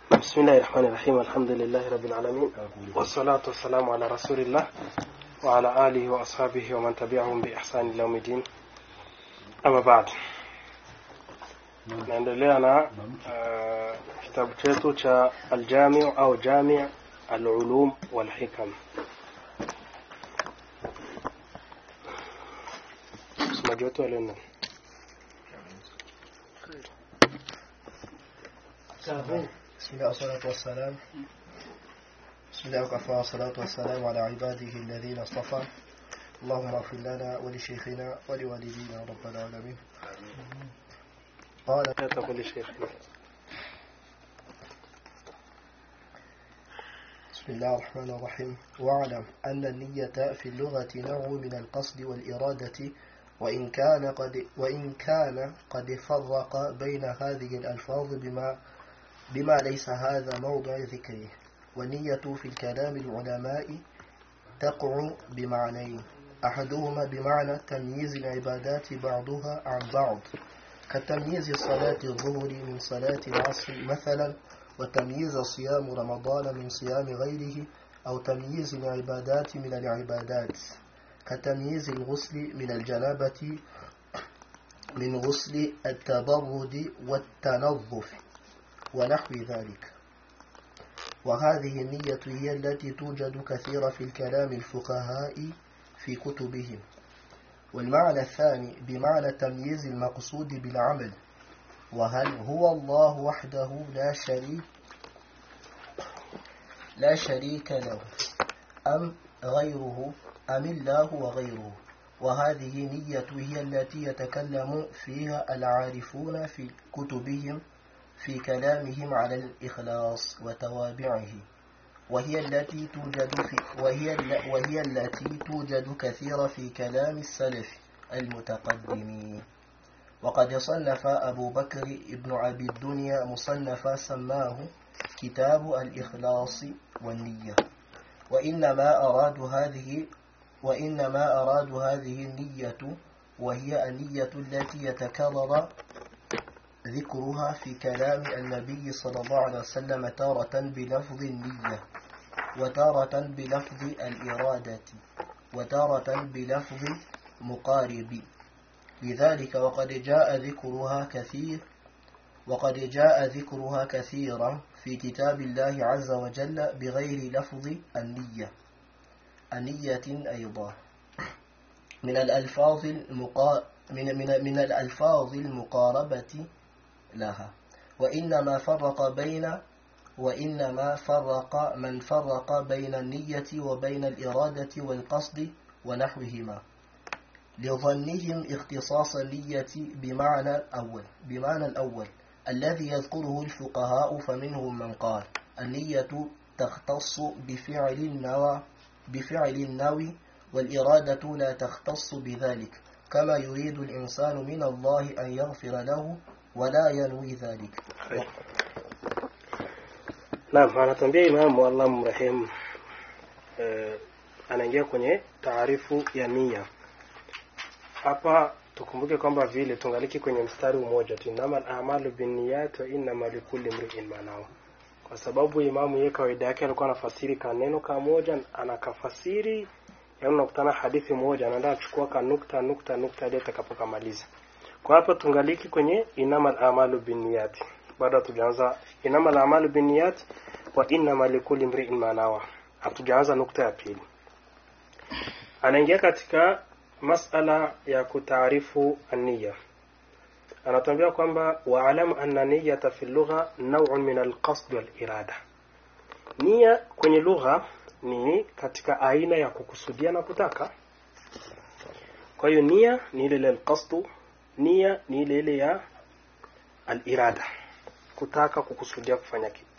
بسم الله الرحمن الرحيم الحمد لله رب العالمين والصلاة والسلام على رسول الله وعلى آله وأصحابه ومن تبعهم بإحسان إلى يوم الدين أما بعد naendelea na uh, kitabu chetu cha aljamiu au jami alulum walhikam msomaji wetu wa leo ni nani? بسم الله والصلاة والسلام بسم الله وكفى والصلاة والسلام على عباده الذين اصطفى اللهم اغفر لنا ولشيخنا ولوالدينا رب العالمين قال لا تقول الشيخ بسم الله الرحمن الرحيم واعلم أن النية في اللغة نوع من القصد والإرادة وإن كان قد وإن كان قد فرق بين هذه الألفاظ بما بما ليس هذا موضع ذكره والنية في الكلام العلماء تقع بمعنيين أحدهما بمعنى تمييز العبادات بعضها عن بعض كتمييز صلاة الظهر من صلاة العصر مثلا وتمييز صيام رمضان من صيام غيره أو تمييز العبادات من العبادات كتمييز الغسل من الجنابة من غسل التبرد والتنظف ونحو ذلك وهذه النية هي التي توجد كثيرا في الكلام الفقهاء في كتبهم والمعنى الثاني بمعنى تمييز المقصود بالعمل وهل هو الله وحده لا شريك لا شريك له أم غيره أم الله وغيره وهذه نية هي التي يتكلم فيها العارفون في كتبهم في كلامهم على الإخلاص وتوابعه وهي التي توجد في وهي ال- وهي التي توجد كثيرا في كلام السلف المتقدمين وقد صنف أبو بكر ابن أبي الدنيا مصنفا سماه كتاب الإخلاص والنية وإنما أراد هذه وإنما أراد هذه النية وهي النية التي يتكرر ذكرها في كلام النبي صلى الله عليه وسلم تارة بلفظ النية وتارة بلفظ الإرادة وتارة بلفظ مقارب لذلك وقد جاء ذكرها كثير وقد جاء ذكرها كثيرا في كتاب الله عز وجل بغير لفظ النية النية أيضا من الألفاظ المقا من من من الألفاظ المقاربة لها وإنما فرق بين وإنما فرق من فرق بين النية وبين الإرادة والقصد ونحوهما لظنهم اختصاص النية بمعنى الأول بمعنى الأول الذي يذكره الفقهاء فمنهم من قال النية تختص بفعل النوى بفعل النوي والإرادة لا تختص بذلك كما يريد الإنسان من الله أن يغفر له ولا ينوي ذلك Naam, anatuambia Imamu Allah mrehemu eh, anaingia kwenye taarifu ya nia. Hapa tukumbuke kwamba vile tungaliki kwenye mstari mmoja tu, innamal a'malu binniyat wa innama likulli imri'in ma nawa. Kwa sababu Imamu yeye kawaida yake alikuwa anafasiri kaneno kamoja, anakafasiri yaani unakutana hadithi moja, anaenda achukua ka nukta nukta nukta hadi atakapokamaliza. Kwa hapa tungaliki kwenye innamal a'malu binniyat. Bado hatujaanza innamal a'malu binniyat wa innama likulli imri'in ma nawa. Hatujaanza nukta ya pili. Anaingia katika masala ya kutaarifu ania. Anatuambia kwamba waalamu anna niyata fi lugha naw'un min alqasd wal irada. Nia kwenye lugha ni katika aina ya kukusudia na kutaka. Kwa hiyo nia ni ile ile alqasdu, nia ni ile ile ya alirada, kutaka kukusudia kufanya kitu.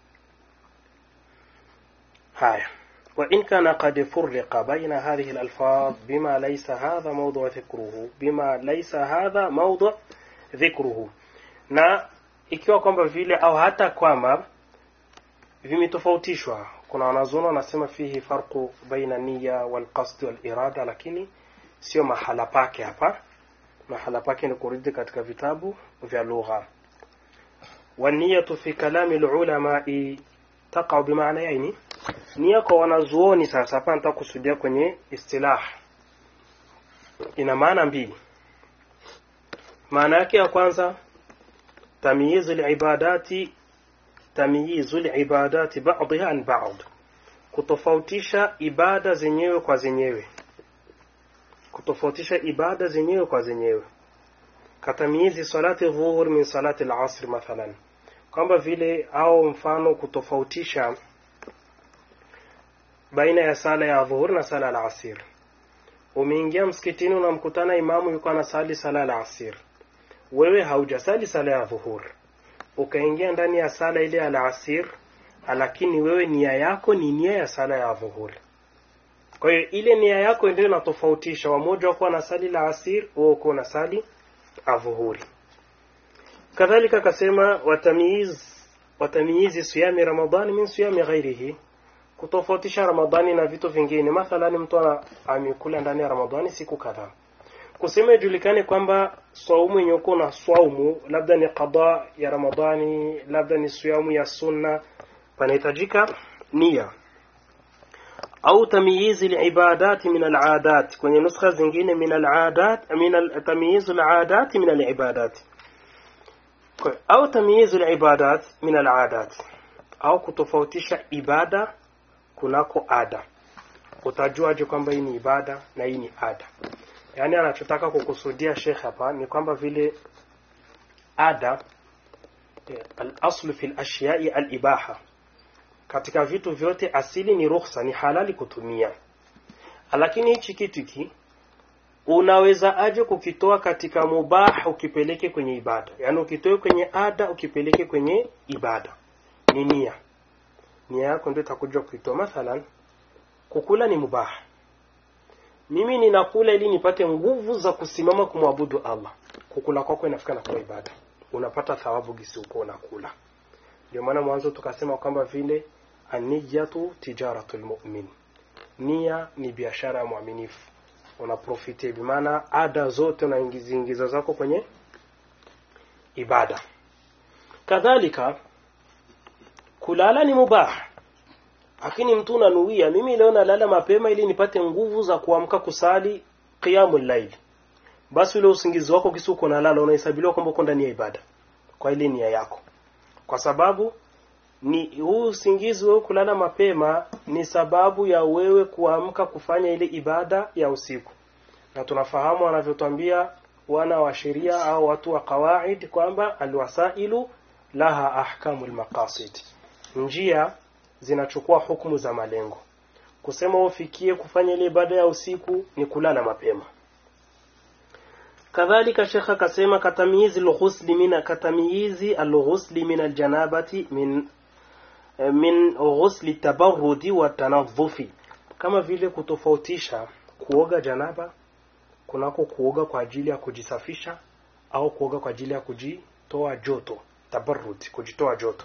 Haya. وإن كان قد فرق بين هذه الألفاظ بما ليس هذا موضوع ذكره بما ليس هذا موضوع ذكره na ikiwa kwamba vile au hata kwamba vimetofautishwa kuna wanazuoni wanasema fihi farqu baina niya walqasdi walirada lakini sio mahala pake hapa mahala pake ni kurudi katika vitabu vya lugha والنية في كلام العلماء تقع بمعنيين nia kwa wanazuoni sasa hapa nataka kusudia kwenye istilah ina maana mbili maana yake ya kwanza tamyizu libadati tamyizu libadati ba'dha an ba'd kutofautisha ibada zenyewe kwa zenyewe kutofautisha ibada zenyewe kwa zenyewe katamyizi salati dhuhur min salati al-asr mathalan kwamba vile au mfano kutofautisha baina ya sala ya dhuhur na sala al-asr umeingia msikitini unamkutana imamu yuko anasali sala al-asr wewe haujasali sala ya dhuhur ukaingia ndani ya sala ile al-asr lakini wewe nia yako ni nia ya sala ya dhuhur kwa hiyo ile nia yako ndio inatofautisha wamoja wako wanasali la asir wewe uko unasali adhuhuri kadhalika akasema watamiz watamiizi siyami ramadhani min siyami ghairihi kutofautisha ramadhani na vitu vingine mathalan mtu amekula ndani ya ramadhani siku kadhaa kusema ijulikane kwamba saumu yenye uko na swaumu labda ni qada ya ramadhani labda ni siyamu ya sunna panahitajika nia au tamyizi liibadati min aladat kwenye nuskha zingine min aladat min tamyizu aladat min alibadat au tamyizu libadat min aladat au kutofautisha ibada kunako ada utajuaje kwamba hii ni ibada na hii ni ada yaani anachotaka kukusudia shekh hapa ni kwamba vile ada al-aslu fi al-ashyai al-ibaha katika vitu vyote asili ni ruhusa ni halali kutumia lakini hichi kitu hiki unaweza aje kukitoa katika mubah ukipeleke kwenye ibada yaani ukitoe kwenye ada ukipeleke kwenye ibada ni nia nia yako ndio itakuja kuitoa mathalan kukula ni mubah mimi ninakula ili nipate nguvu za kusimama kumwabudu Allah kukula kwako inafika na kwa ibada unapata thawabu gisi uko unakula ndio maana mwanzo tukasema kwamba vile aniyatu tijaratul mu'min nia ni biashara ya mwaminifu unaprofite bimaana ada zote unaingiza zako kwenye ibada kadhalika kulala ni mubah lakini mtu unanuia mimi leo nalala mapema ili nipate nguvu za kuamka kusali qiyamul layl basi ule usingizi wako kisi uko nalala unahesabiliwa kwamba uko ndani ya ibada kwa ile nia yako kwa sababu ni huu usingizi wewe kulala mapema ni sababu ya wewe kuamka kufanya ile ibada ya usiku na tunafahamu wanavyotwambia wana wa sheria au watu wa kawaid kwamba alwasailu laha ahkamul maqasid njia zinachukua hukumu za malengo kusema ufikie kufanya ile ibada ya usiku ni kulala mapema kadhalika shekha akasema katamizi alghusli min katamizi alghusli min aljanabati min min ghusli tabarrudi wa tanadhufi kama vile kutofautisha kuoga janaba kunako kuoga kwa ajili ya kujisafisha au kuoga kwa ajili ya kujitoa joto tabarrud kujitoa joto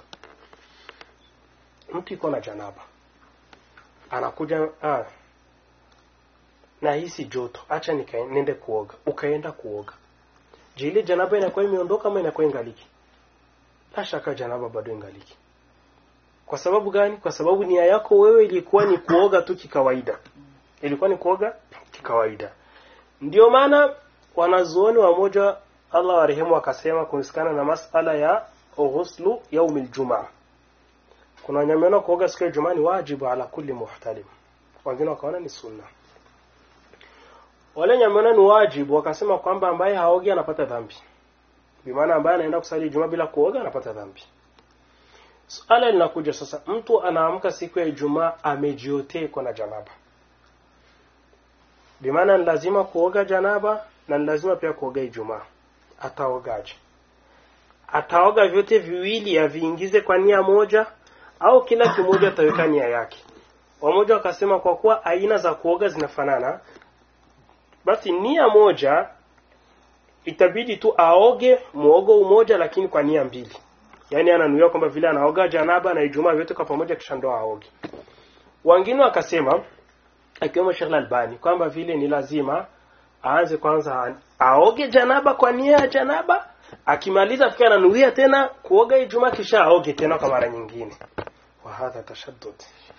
mtu iko na janaba anakuja ah, na hisi joto acha nende kuoga ukaenda kuoga je ile janaba inakuwa imeondoka ama inakuwa ingaliki la shaka janaba bado ingaliki kwa sababu gani kwa sababu nia yako wewe ilikuwa ni kuoga tu kikawaida ilikuwa ni kuoga kikawaida ndio maana wanazuoni wamoja Allah warehemu akasema kuhusikana na masala ya ghuslu yaumil jumaa kuna wenye wameona kuoga siku ya Ijumaa ni wajibu ala kulli muhtalim wengine wakaona ni sunna wale wenye wameona ni wajibu wakasema kwamba ambaye haogi anapata dhambi bimaana ambaye anaenda kusali Ijumaa bila kuoga anapata dhambi Suala linakuja sasa, mtu anaamka siku ya Ijumaa amejiotea na janaba, bimaana ni lazima kuoga janaba na ni lazima pia kuoga Ijumaa. Ataogaje? Ataoga vyote viwili aviingize kwa nia moja, au kila kimoja ataweka nia yake? Wamoja wakasema kwa kuwa aina za kuoga zinafanana, basi nia moja itabidi tu aoge muogo umoja, lakini kwa nia mbili yaani ananuia kwamba vile anaoga janaba na Ijumaa vyote kwa pamoja kisha ndo aoge. Wengine wakasema akiwemo Sheikh Albani kwamba vile ni lazima aanze kwanza aoge janaba kwa nia ya janaba akimaliza fika ananuia tena kuoga Ijumaa kisha aoge tena kwa mara nyingine wa hadha tashaddud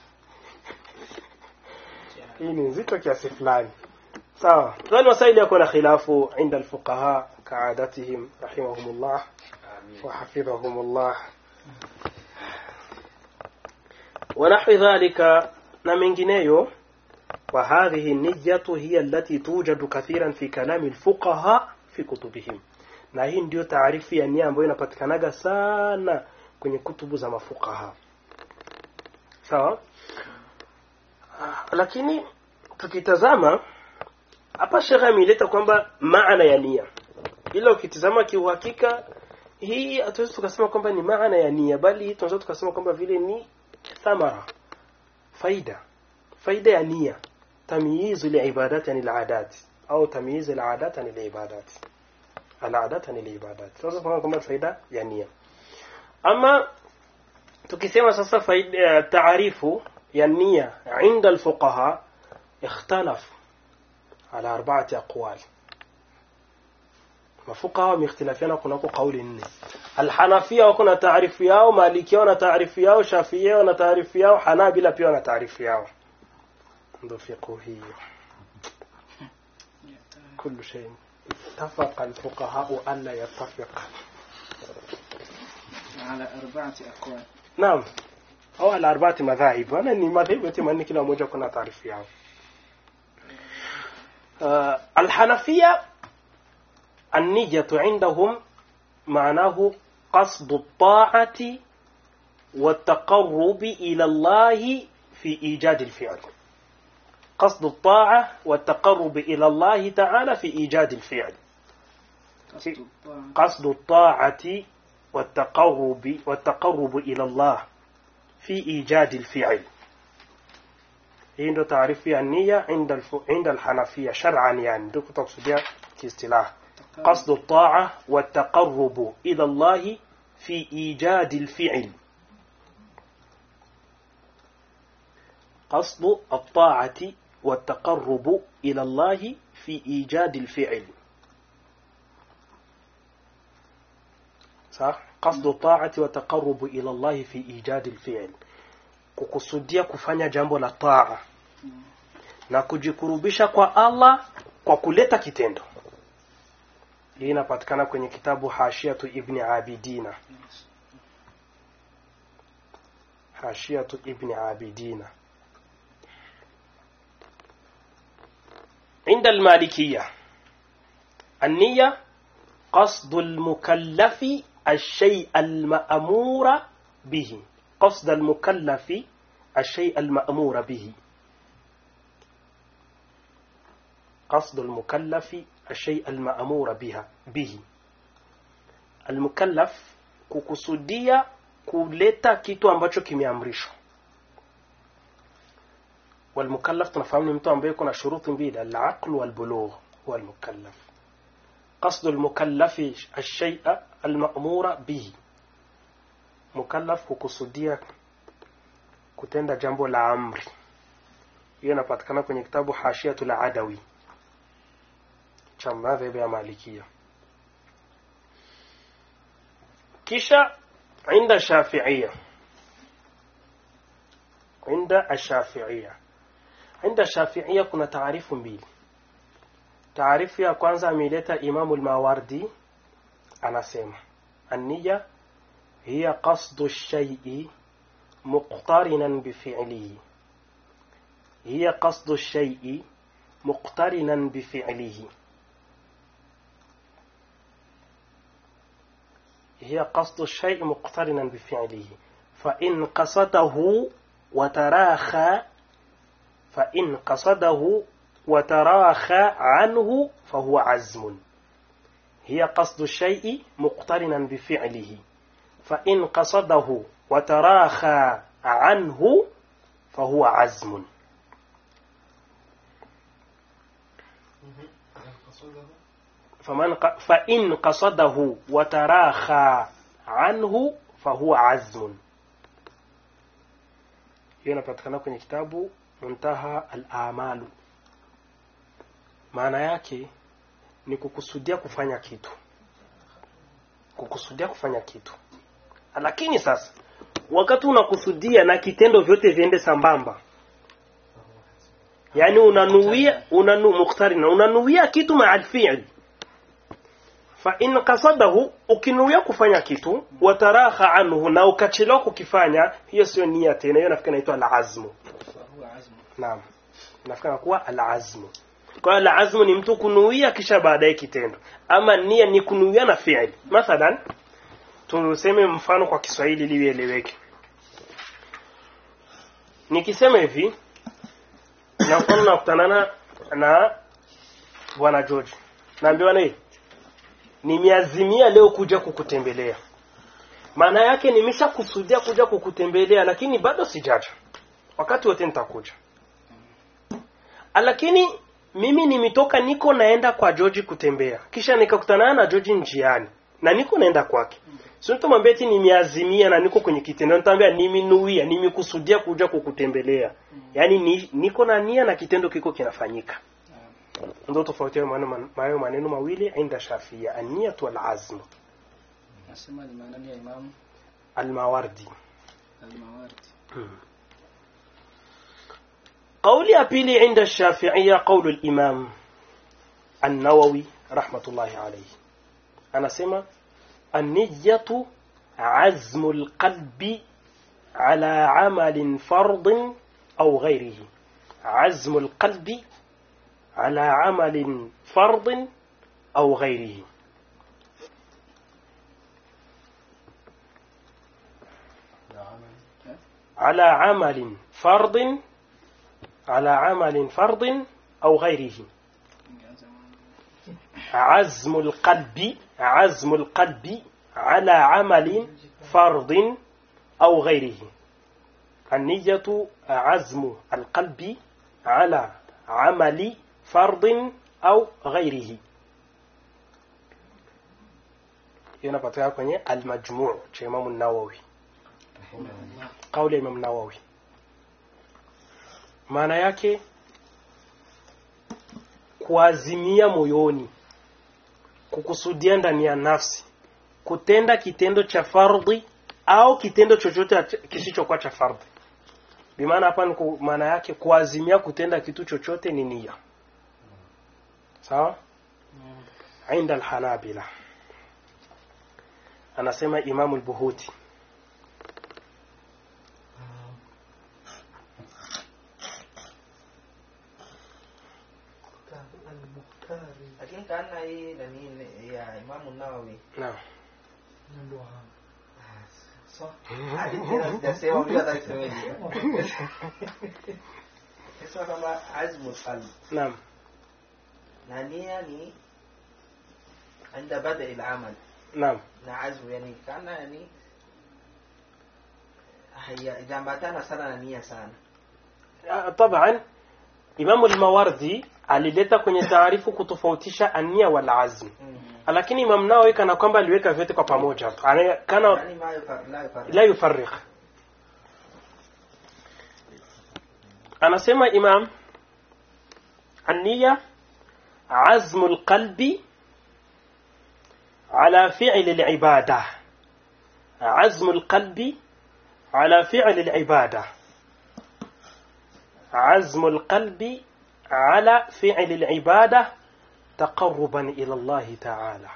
hii ni nzito kiasi fulani sawa dhani masaili yako na khilafu inda alfuqaha kaadatihim rahimahumullah wa hafidhahumullah ونحو ذلك na mengineyo وهذه النية هي التي توجد كثيرا في كلام الفقهاء في كتبهم na hii ndio taarifu ya nia ambayo inapatikanaga sana kwenye kutubu za mafukaha sawa lakini tukitazama hapa shekhe ameileta kwamba maana ya nia ila ukitizama kiuhakika hii hatuwezi tukasema kwamba ni maana ya nia bali tunaweza tukasema kwamba vile ni thamara faida faida ya nia tamyizu liibadat yani aladat au tamyizu aladat yani liibadat aladat yani liibadat tunaweza kusema kwamba faida ya nia ama tukisema sasa faida taarifu ya nia inda alfuqaha ikhtalafu ala arba'ati aqwal mafuqaha wameikhtilafiana kunako kauli nne alhanafia wako na taarifu yao malikia wana taarifu yao shafia wana taarifu yao hanabila pia wana taarifu yao ndo fiqhu hiyo كل شيء اتفق الفقهاء ألا يتفق على أربعة أقوال نعم أو على أربعة مذاهب أنا ni madhehebu yote manne kila mmoja kuna taarifu yao uh, الحنفية النية عندهم معناه قصد الطاعة والتقرب إلى الله في إيجاد الفعل قصد الطاعة والتقرب إلى الله تعالى في إيجاد الفعل قصد الطاعة قصد الطاعة والتقرب والتقرب إلى الله في إيجاد الفعل hii ndo taarifu ya nia inda alfu- inda alhanafia shar'an yani ndio kutokusudia kiistilah قصد الطاعة والتقرب إلى الله في إيجاد الفعل قصد الطاعة والتقرب إلى الله في إيجاد الفعل صح قصد الطاعة والتقرب إلى الله في إيجاد الفعل kukusudia kufanya jambo la taa na kujikurubisha kwa Allah kwa kuleta kitendo hii inapatikana kwenye kitabu Hashiatu Ibni Abidina Hashiatu Ibni Abidina عند المالكية النية قصد المكلف الشيء المأمور به قصد المكلف الشيء المأمور به قصد المكلف الشيء المأمور بها به المكلف kukusudia kuleta kitu ambacho kimeamrishwa والمكلف tunafahamu ni mtu ambaye kuna shuruti mbili العقل والبلوغ هو المكلف قصد المكلف الشيء المأمور به mukallaf kukusudia kutenda jambo la amri hiyo inapatikana kwenye kitabu hashiatul adawi cha madhhabu ya malikia kisha inda shafiia inda ashafiia inda shafiia kuna taarifu mbili taarifu ya kwanza ameileta imamu lmawardi anasema anniya هي قصد الشيء مقترنا بفعله هي قصد الشيء مقترنا بفعله هي قصد الشيء مقترنا بفعله فإن قصده وتراخى فإن قصده وتراخى عنه فهو عزم هي قصد الشيء مقترنا بفعله فإن قصده وتراخى عنه فهو عزم فمن ق... فإن قصده وتراخى عنه فهو عزم hiyo inapatikana kwenye kitabu muntaha al-amalu maana yake ni kukusudia kufanya kitu kukusudia kufanya kitu lakini sasa wakati unakusudia na kitendo vyote viende sambamba yani unanuia unanu mukhtarina unanuia kitu ma'al fi'l fa in qasadahu ukinuia kufanya kitu wataraha anhu na ukachelewa kukifanya hiyo sio nia tena hiyo nafikiri inaitwa al-azmu فهو عزم naam nafikiri kuwa al-azmu kwa hiyo al-azmu ni mtu kunuia kisha baadaye kitendo ama nia ni kunuia na fi'l mathalan tuseme mfano kwa Kiswahili ili ieleweke nikisema hivi na mfano nakutana na na bwana George naambiwa na hii nimeazimia leo kuja kukutembelea maana yake nimeshakusudia kuja kukutembelea lakini bado sijaja wakati wote nitakuja lakini mimi nimetoka niko naenda kwa George kutembea kisha nikakutana na George njiani na niko naenda kwake sio nitamwambia eti nimeazimia na niko kwenye kitendo nitamwambia nimenuia nimekusudia kuja kukutembelea yaani ni, niko na nia na kitendo kiko kinafanyika ndio tofauti ya maneno hayo maneno mawili inda Shafia an-niyatu wal azm nasema ni maana ya Imam al-Mawardi al-Mawardi قولي ya pili عند الشافعية قول الإمام النووي رحمة الله عليه أنا سمع النية عزم القلب على عمل فرض أو غيره عزم القلب على عمل فرض أو غيره على عمل فرض على عمل فرض أو غيره عزم القلب عزم القلب على عمل فرض أو غيره النية عزم القلب على عمل فرض أو غيره ينبطيها kwenye المجموع cha Imam an-Nawawi kauli ya Imam Nawawi maana yake kuazimia moyoni kukusudia ndani ya nafsi kutenda kitendo cha fardhi au kitendo chochote kisichokuwa cha fardhi bimaana hapa ni ku- maana yake kuazimia kutenda kitu chochote ni nia sawa inda alhanabila anasema imamu al-buhuti lakini kana hii nani ya Imamu Nawawi naam so hadi tena sijasema unajua hata nisemeje sasa kama azmu qalb naam na nia ni عند بدء العمل naam na azmu yani kana yani haijambatana sana na nia sana Ah, taban imamu al-mawardi alileta kwenye taarifu kutofautisha ania wal azm mm. lakini imam nawawi kana kwamba aliweka vyote kwa pamoja Ana- kana yani ma yufa- la yufarriq. la yufarriq anasema imam النية عزم القلب على فعل العبادة عزم القلب على فعل العبادة عزم القلب على فعل العبادة تقربا إلى الله تعالى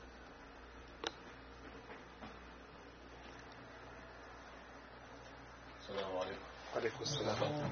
عليكم السلام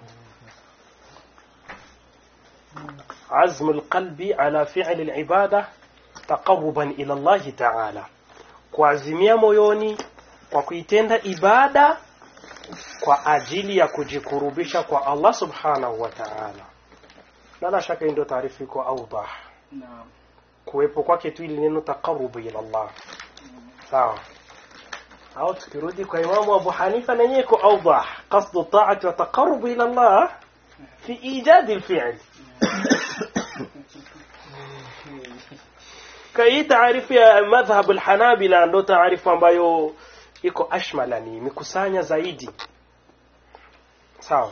عزم القلب على فعل العبادة تقربا إلى الله تعالى kuazimia moyoni kwa kuitenda ibada kwa ajili ya kujikurubisha kwa Allah subhanahu wa ta'ala na la shaka hii ndio taarifa iko awdah Naam. kuwepo kwake tu ili neno taqarrubu ila Allah sawa au tukirudi kwa imamu Abu Hanifa na yeye iko awdah qasdu ta'ati wa taqarrubu ila Allah fi ijad al-fi'l kai taarifu ya madhhab al-Hanabila ndo taarifu ambayo iko ashmala ni mikusanya zaidi sawa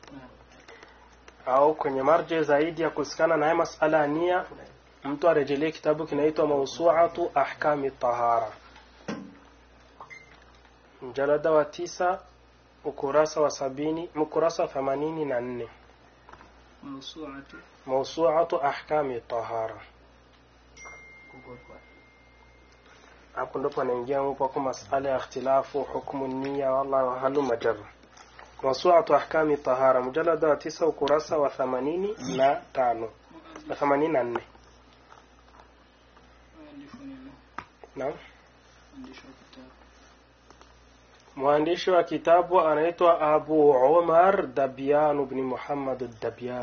au kwenye marje zaidi ya kusikana na haya masala ya nia mtu arejelee kitabu kinaitwa mawsu'atu ahkami tahara mjalada wa tisa ukurasa wa sabini ukurasa wa themanini na nne موسوعة mausuatu ahkami tahara Google kwa hapo ndipo anaingia mpaka masala ya ikhtilafu hukmu nia wala halu majar mausuatu ahkami tahara mjalada wa tisa ukurasa wa themanini na tano na themanini na nne مؤلف نينو naam مؤلف كتاب mwandishi wa kitabu anaitwa Abu Umar Dabyan ibn Muhammad Dabyan.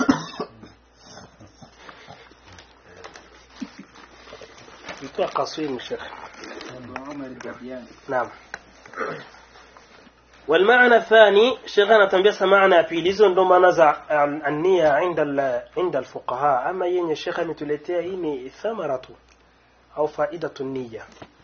Mtu قصير Sheikh. أبو عمر الدبياني نعم والمعنى الثاني شيخنا تنبيه معنى في ليزون ndo maana za um, النية عند ال- عند الفقهاء ama yenye shekha ametuletea hii ni thamaratu au faidatu niyya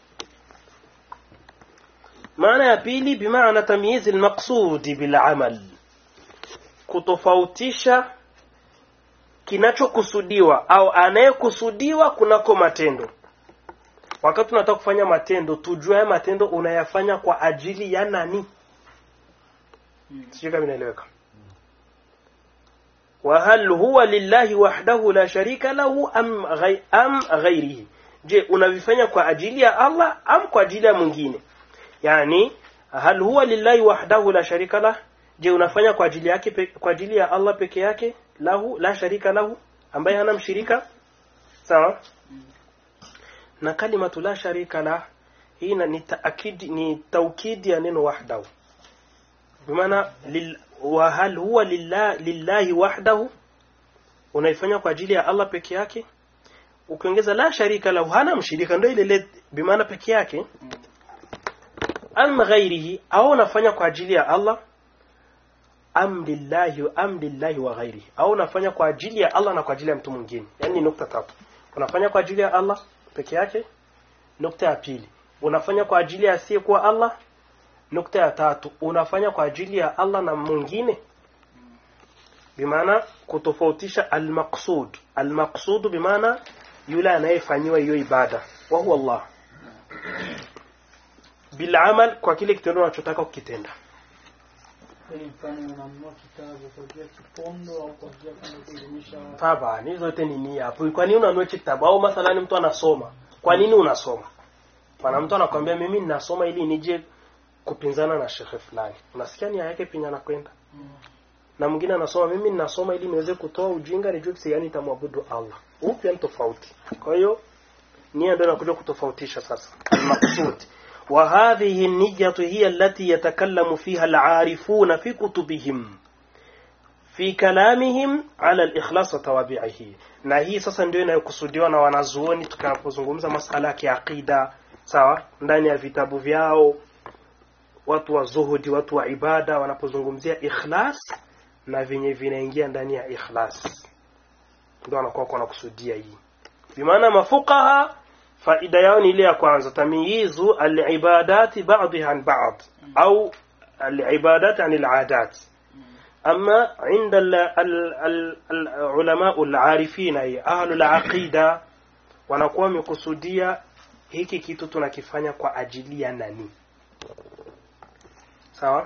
maana ya pili bimaana tamyiz almaqsudi bilamal kutofautisha kinachokusudiwa au anayekusudiwa kunako matendo wakati tunataka kufanya matendo tujue haya matendo unayafanya kwa ajili ya nani sijui kama inaeleweka وهل هو لله وحده لا شريك له أم غي أم غيره je unavifanya kwa ajili ya Allah am kwa ajili ya mwingine yani hal huwa lillahi wahdahu la sharika lah je unafanya kwa ajili yake pe- kwa ajili ya Allah peke yake lahu la sharika lahu ambaye hana mshirika sawa na kalimatu la sharika la hii na- ni taakidi ni taukidi ya neno wahdahu bimaana lil, wa hal huwa lillah, lillahi wahdahu unaifanya kwa ajili ya Allah peke yake ukiongeza la sharika lahu hana mshirika ndio ile ile bimaana peke yake am ghairihi au unafanya kwa ajili ya Allah am lillahi am lillahi wa ghairihi au unafanya kwa ajili ya Allah na kwa ajili ya mtu mwingine yani nukta tatu unafanya kwa ajili ya Allah peke yake nukta ya pili unafanya kwa ajili ya asiyekuwa Allah nukta ya tatu unafanya kwa ajili ya Allah na mwingine bimaana kutofautisha almaqsud almaqsud bimaana yule anayefanyiwa hiyo ibada wa huwa Allah bilamal kwa kile kitendo unachotaka kukitenda Yaani mfano unanunua kitabu kwa ajili ya kipondo au kwa ajili ya kwenda kuelimisha watu. Taba, hizo zote ni nia hapo. Kwa nini unanunua kitabu au mathalani mtu anasoma? Kwa nini unasoma? Pana mtu anakwambia mimi ninasoma ili nije kupinzana na shekhe fulani. Unasikia nia yake pinya na kwenda. Na mwingine anasoma mimi ninasoma ili niweze kutoa ujinga nijue kisi yani nitamwabudu Allah. Huu pia ni tofauti. Kwa hiyo nia ndio inakuja kutofautisha sasa. Al-maqsud. وهذه النية هي التي يتكلم فيها العارفون في كتبهم fi kalamihim ala al-ikhlas wa tawabi'ihi na hii sasa ndio inayokusudiwa na wanazuoni tukapozungumza masala ya kiaqida sawa ndani ya vitabu vyao watu wa zuhudi watu wa ibada wanapozungumzia ikhlas na vyenye vinaingia ndani ya ikhlas ndio wanakuwa wanakusudia hii bimaana mafuqaha faida yao ni ile ya kwanza tamyizu al-ibadati ba'dha an ba'd au al-ibadat an al-'adat أما عند ال- ال- ال- العلماء العارفين أي أهل العقيدة wanakuwa wamekusudia hiki kitu tunakifanya kwa ajili ya nani sawa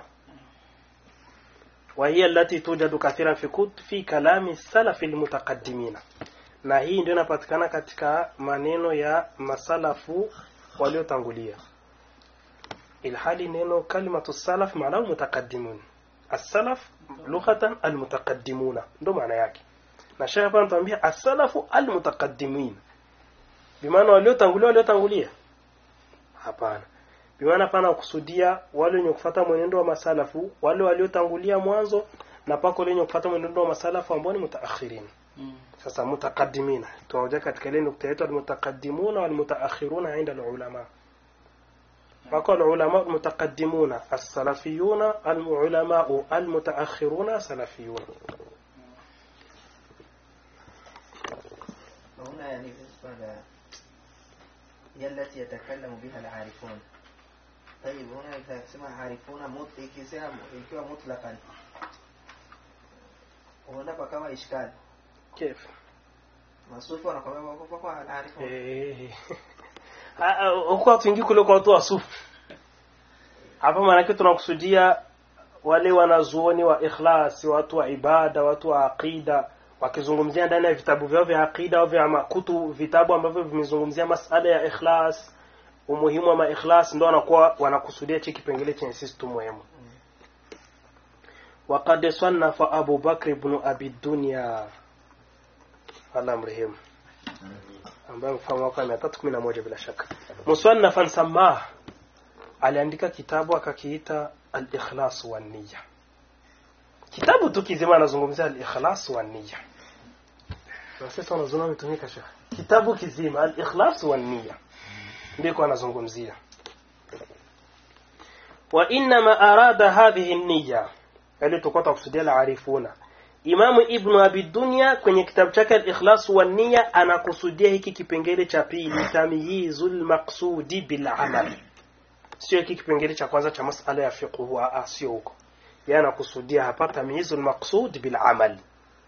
وهي التي توجد كثيرا في كت في كلام السلف المتقدمين na hii ndio inapatikana katika maneno ya masalafu waliotangulia ilhali neno kalimatu salaf maana mutaqaddimun as-salaf lughatan al-mutaqaddimuna ndo maana yake na shekhe hapa anatuambia as-salafu al-mutaqaddimin bimaana waliotangulia waliotangulia hapana bimaana pana kusudia wale wenye kufuata mwenendo wa masalafu wale waliotangulia mwanzo na pako wale wenye kufuata mwenendo wa masalafu ambao ni mutaakhirin sasa mutaqaddimina tunaoja katika ile nukta yetu al-mutaqaddimuna wal-mutaakhiruna inda al-ulama wako al-ulama al-mutaqaddimuna as-salafiyuna al-ulama al-mutaakhiruna salafiyuna هنا يعني بالنسبة ل هي التي يتكلم بها العارفون طيب هنا إذا تسمى عارفون مط ikisema ikiwa mutlaqan huenda kama ishkali كيف masufi wanakwambia kwa kwa alarifu eh huko watu wengi kule kwa watu wasufu hapa maanake tunakusudia wale wanazuoni wa ikhlas watu wa ibada watu wa aqida wakizungumzia ndani ya vitabu vyao vya aqida au vya makutu vitabu ambavyo vimezungumzia masala ya ikhlas umuhimu wa maikhlas ndo wanakuwa wanakusudia chi kipengele chenye sisi tu muhimu وقد صنف أبو بكر بن أبي الدنيا الله مرحم ambaye mfano wake mia tatu kumi na moja bila shaka musannafan samah aliandika kitabu akakiita al-ikhlas wa niyya kitabu tu kizima anazungumzia al-ikhlas wa niyya na sasa wanazungumza umetumika shekhe kitabu kizima al-ikhlas wa niyya ndiko anazungumzia wa inma arada hadhihi an-niyya yani tulikuwa tunakusudia al-arifuna Imamu Ibn Abi Dunya kwenye kitabu chake Al-Ikhlas wa Niyya anakusudia hiki kipengele cha pili tamyizul maqsudi bil amal. Sio hiki kipengele cha kwanza cha masala ya fiqh wa sio huko. Yeye anakusudia hapa tamyizul maqsud bil amal.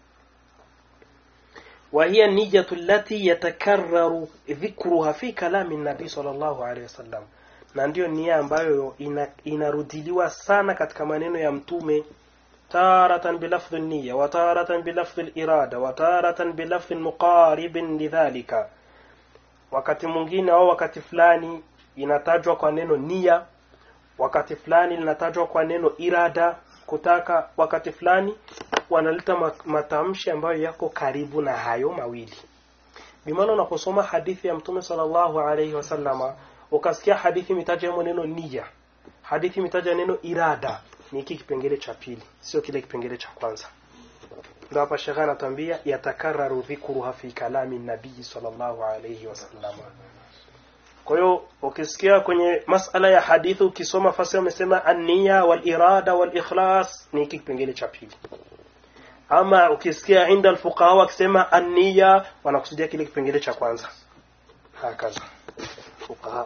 وهي النية التي يتكرر ذكرها في كلام النبي صلى الله عليه وسلم na ndiyo nia ambayo ina, inarudiliwa sana katika maneno ya mtume تارة بلفظ النية وتارة بلفظ الإرادة وتارة بلفظ مقارب لذلك wakati mwingine au wakati fulani inatajwa kwa neno nia wakati fulani linatajwa kwa neno irada kutaka wakati fulani wanaleta ma- matamshi ambayo yako karibu na hayo mawili bimaana unaposoma hadithi ya mtume sallallahu alaihi wasallama ukasikia hadithi imetaja neno nia hadithi imetaja neno irada ni hiki kipengele cha pili sio kile kipengele cha kwanza ndio hapa shekha anatuambia yatakararu dhikruha fi kalami nabii sallallahu alayhi wasallam kwa hiyo ukisikia kwenye masala ya hadithi ukisoma fasi wamesema an-niyya wal irada wal ikhlas ni hiki kipengele cha pili ama ukisikia inda al-fuqaha wakisema an-niyya wanakusudia kile kipengele cha kwanza hakaza fuqaha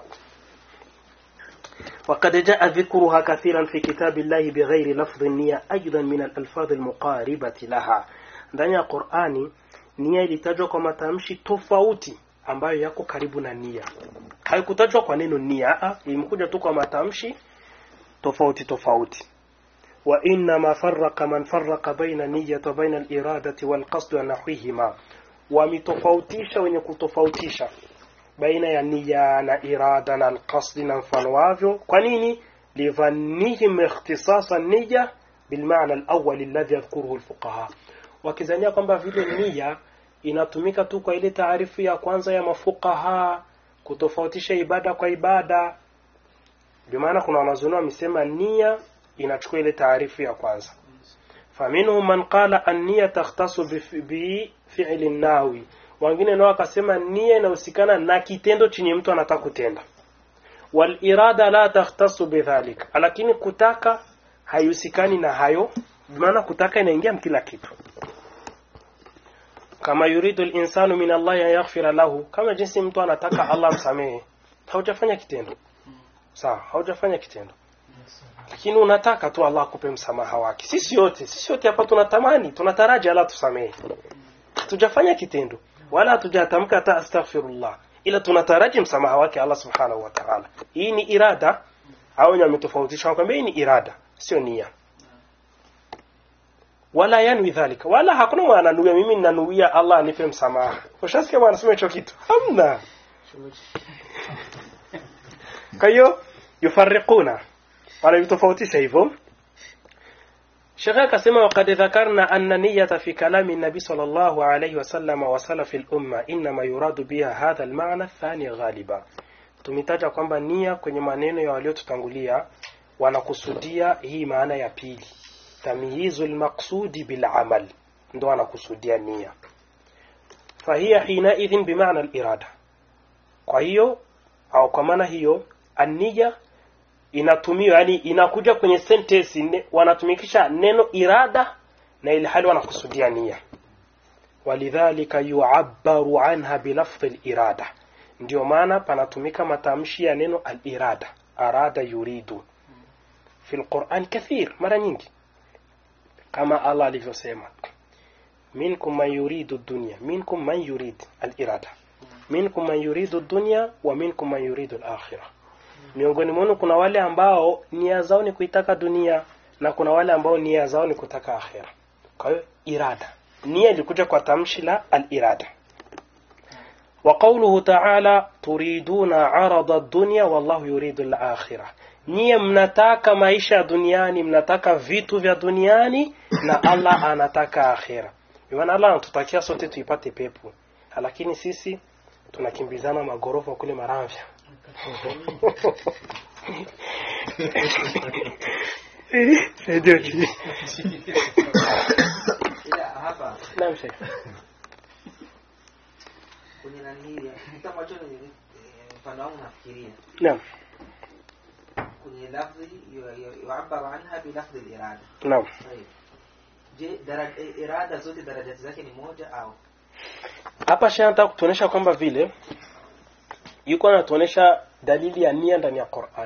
وقد جاء ذكرها كثيرا في كتاب الله بغير لفظ النية أيضا من الألفاظ المقاربة لها ndani ya Qur'ani nia ilitajwa kwa matamshi tofauti ambayo yako karibu na nia haikutajwa kwa neno nia a imekuja tu kwa matamshi tofauti tofauti wa inna ma farraqa man farraqa baina niyyati wa baina al-iradati wal qasd wa nahwihima wamitofautisha wenye kutofautisha baina ya nia na irada na alqasdi na mfano wavyo kwa nini lidhannihim ikhtisasa niyya bilmaana alawwal alladhi yadhkuruhu alfuqaha wakizania kwamba vile nia inatumika tu kwa ile taarifu ya kwanza ya mafuqaha kutofautisha ibada kwa ibada bimaana kuna wanazuoni wamesema nia inachukua ile taarifu ya kwanza faminhum man qala an-niyya takhtasu bifi'li an-nawi wengine nao wakasema nia inahusikana na kitendo chenye mtu anataka kutenda wal irada la takhtasu bidhalik lakini kutaka haihusikani na hayo maana kutaka inaingia kila kitu kama yuridu al-insanu min Allah an yaghfira lahu kama jinsi mtu anataka Allah amsamehe haujafanya kitendo sawa haujafanya kitendo lakini unataka tu Allah akupe msamaha wake sisi yote sisi yote hapa tunatamani tunataraji Allah tusamehe tujafanya kitendo wala hatujatamka hata astaghfirullah ila tunataraji msamaha wake Allah subhanahu wa ta'ala hii ni irada au wenye wametofautisha wakwambia hii ni irada sio nia wala yanwi dhalika wala hakuna mwana ananuia mimi ninanuia Allah anipe msamaha ushasikia bwana sema hicho kitu hamna kwa hiyo yufarriquna wanavitofautisha hivyo Sheikh akasema waqad dhakarna anna niyyata fi kalami nabi sallallahu alayhi wasallam wa salaf al-umma inma yuradu biha hadha al-ma'na athani ghaliba tumetaja kwamba nia kwenye maneno ya waliotutangulia wanakusudia hii maana ya pili tamyizul maqsudi bil amal ndo wanakusudia nia fahiya hina idhin bimaana al-irada kwa hiyo au kwa maana hiyo an-niyya inatumiwa yani inakuja kwenye sentence ne, wanatumikisha neno irada na ili hali wanakusudia nia walidhalika yu'abbaru anha bilafdhi al-irada ndio maana panatumika matamshi ya neno al-irada arada yuridu fi al-Qur'an kathir mara nyingi kama Allah alivyosema minkum man yuridu ad-dunya minkum man yurid al-irada minkum man yuridu ad-dunya wa minkum man yuridu al-akhirah miongoni mwenu kuna wale ambao nia zao ni kuitaka dunia na kuna wale ambao nia zao ni kutaka akhira kwa hiyo irada nia ilikuja kwa tamshi la al-irada وقوله تعالى تريدون عرض الدنيا والله يريد الآخرة nyie mnataka maisha duniani mnataka vitu vya duniani na Allah anataka akhira maana Allah anatutakia sote tuipate pepo lakini sisi tunakimbizana magorofa kule Maramvya Saidia chini. ila hapa Naam Sheikh. kwenye nani hili kitu ambacho ni eh, mfano wangu nafikiria Naam. kwenye lafzi yu- yu- yuabaru anha bilafzi lirada Naam. Tayeb. je dara- eh, irada zote darajati zake ni moja au Hapa Sheikh anataka kutuonesha kwamba vile yuko anatuonesha dalili ya nia ndani ya Qur'an.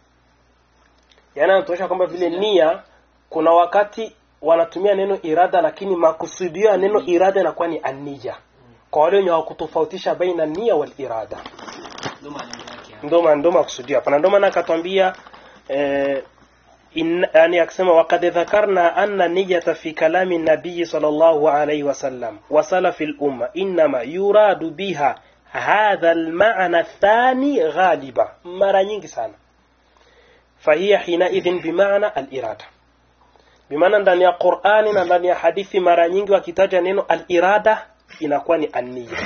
Yaani anatuonesha kwamba vile nia kuna wakati wanatumia neno irada lakini makusudio ya neno irada inakuwa ni ania. Kwa wale wenye hawakutofautisha baina nia wal irada. Ndio maana yake hapo. ndo maana ndo makusudio hapa na ndo maana akatwambia eh, in, yani akisema waqad dhakarna anna niyata fi kalami nabii sallallahu alayhi wasallam wa salafi al-umma inma yuradu biha hadha al-ma'na athani ghaliba mara nyingi sana fahiya hina idhin bimaana al-irada bimaana ndani ya Qur'ani na ndani ya hadithi mara nyingi wakitaja neno al-irada inakuwa ni an-niyya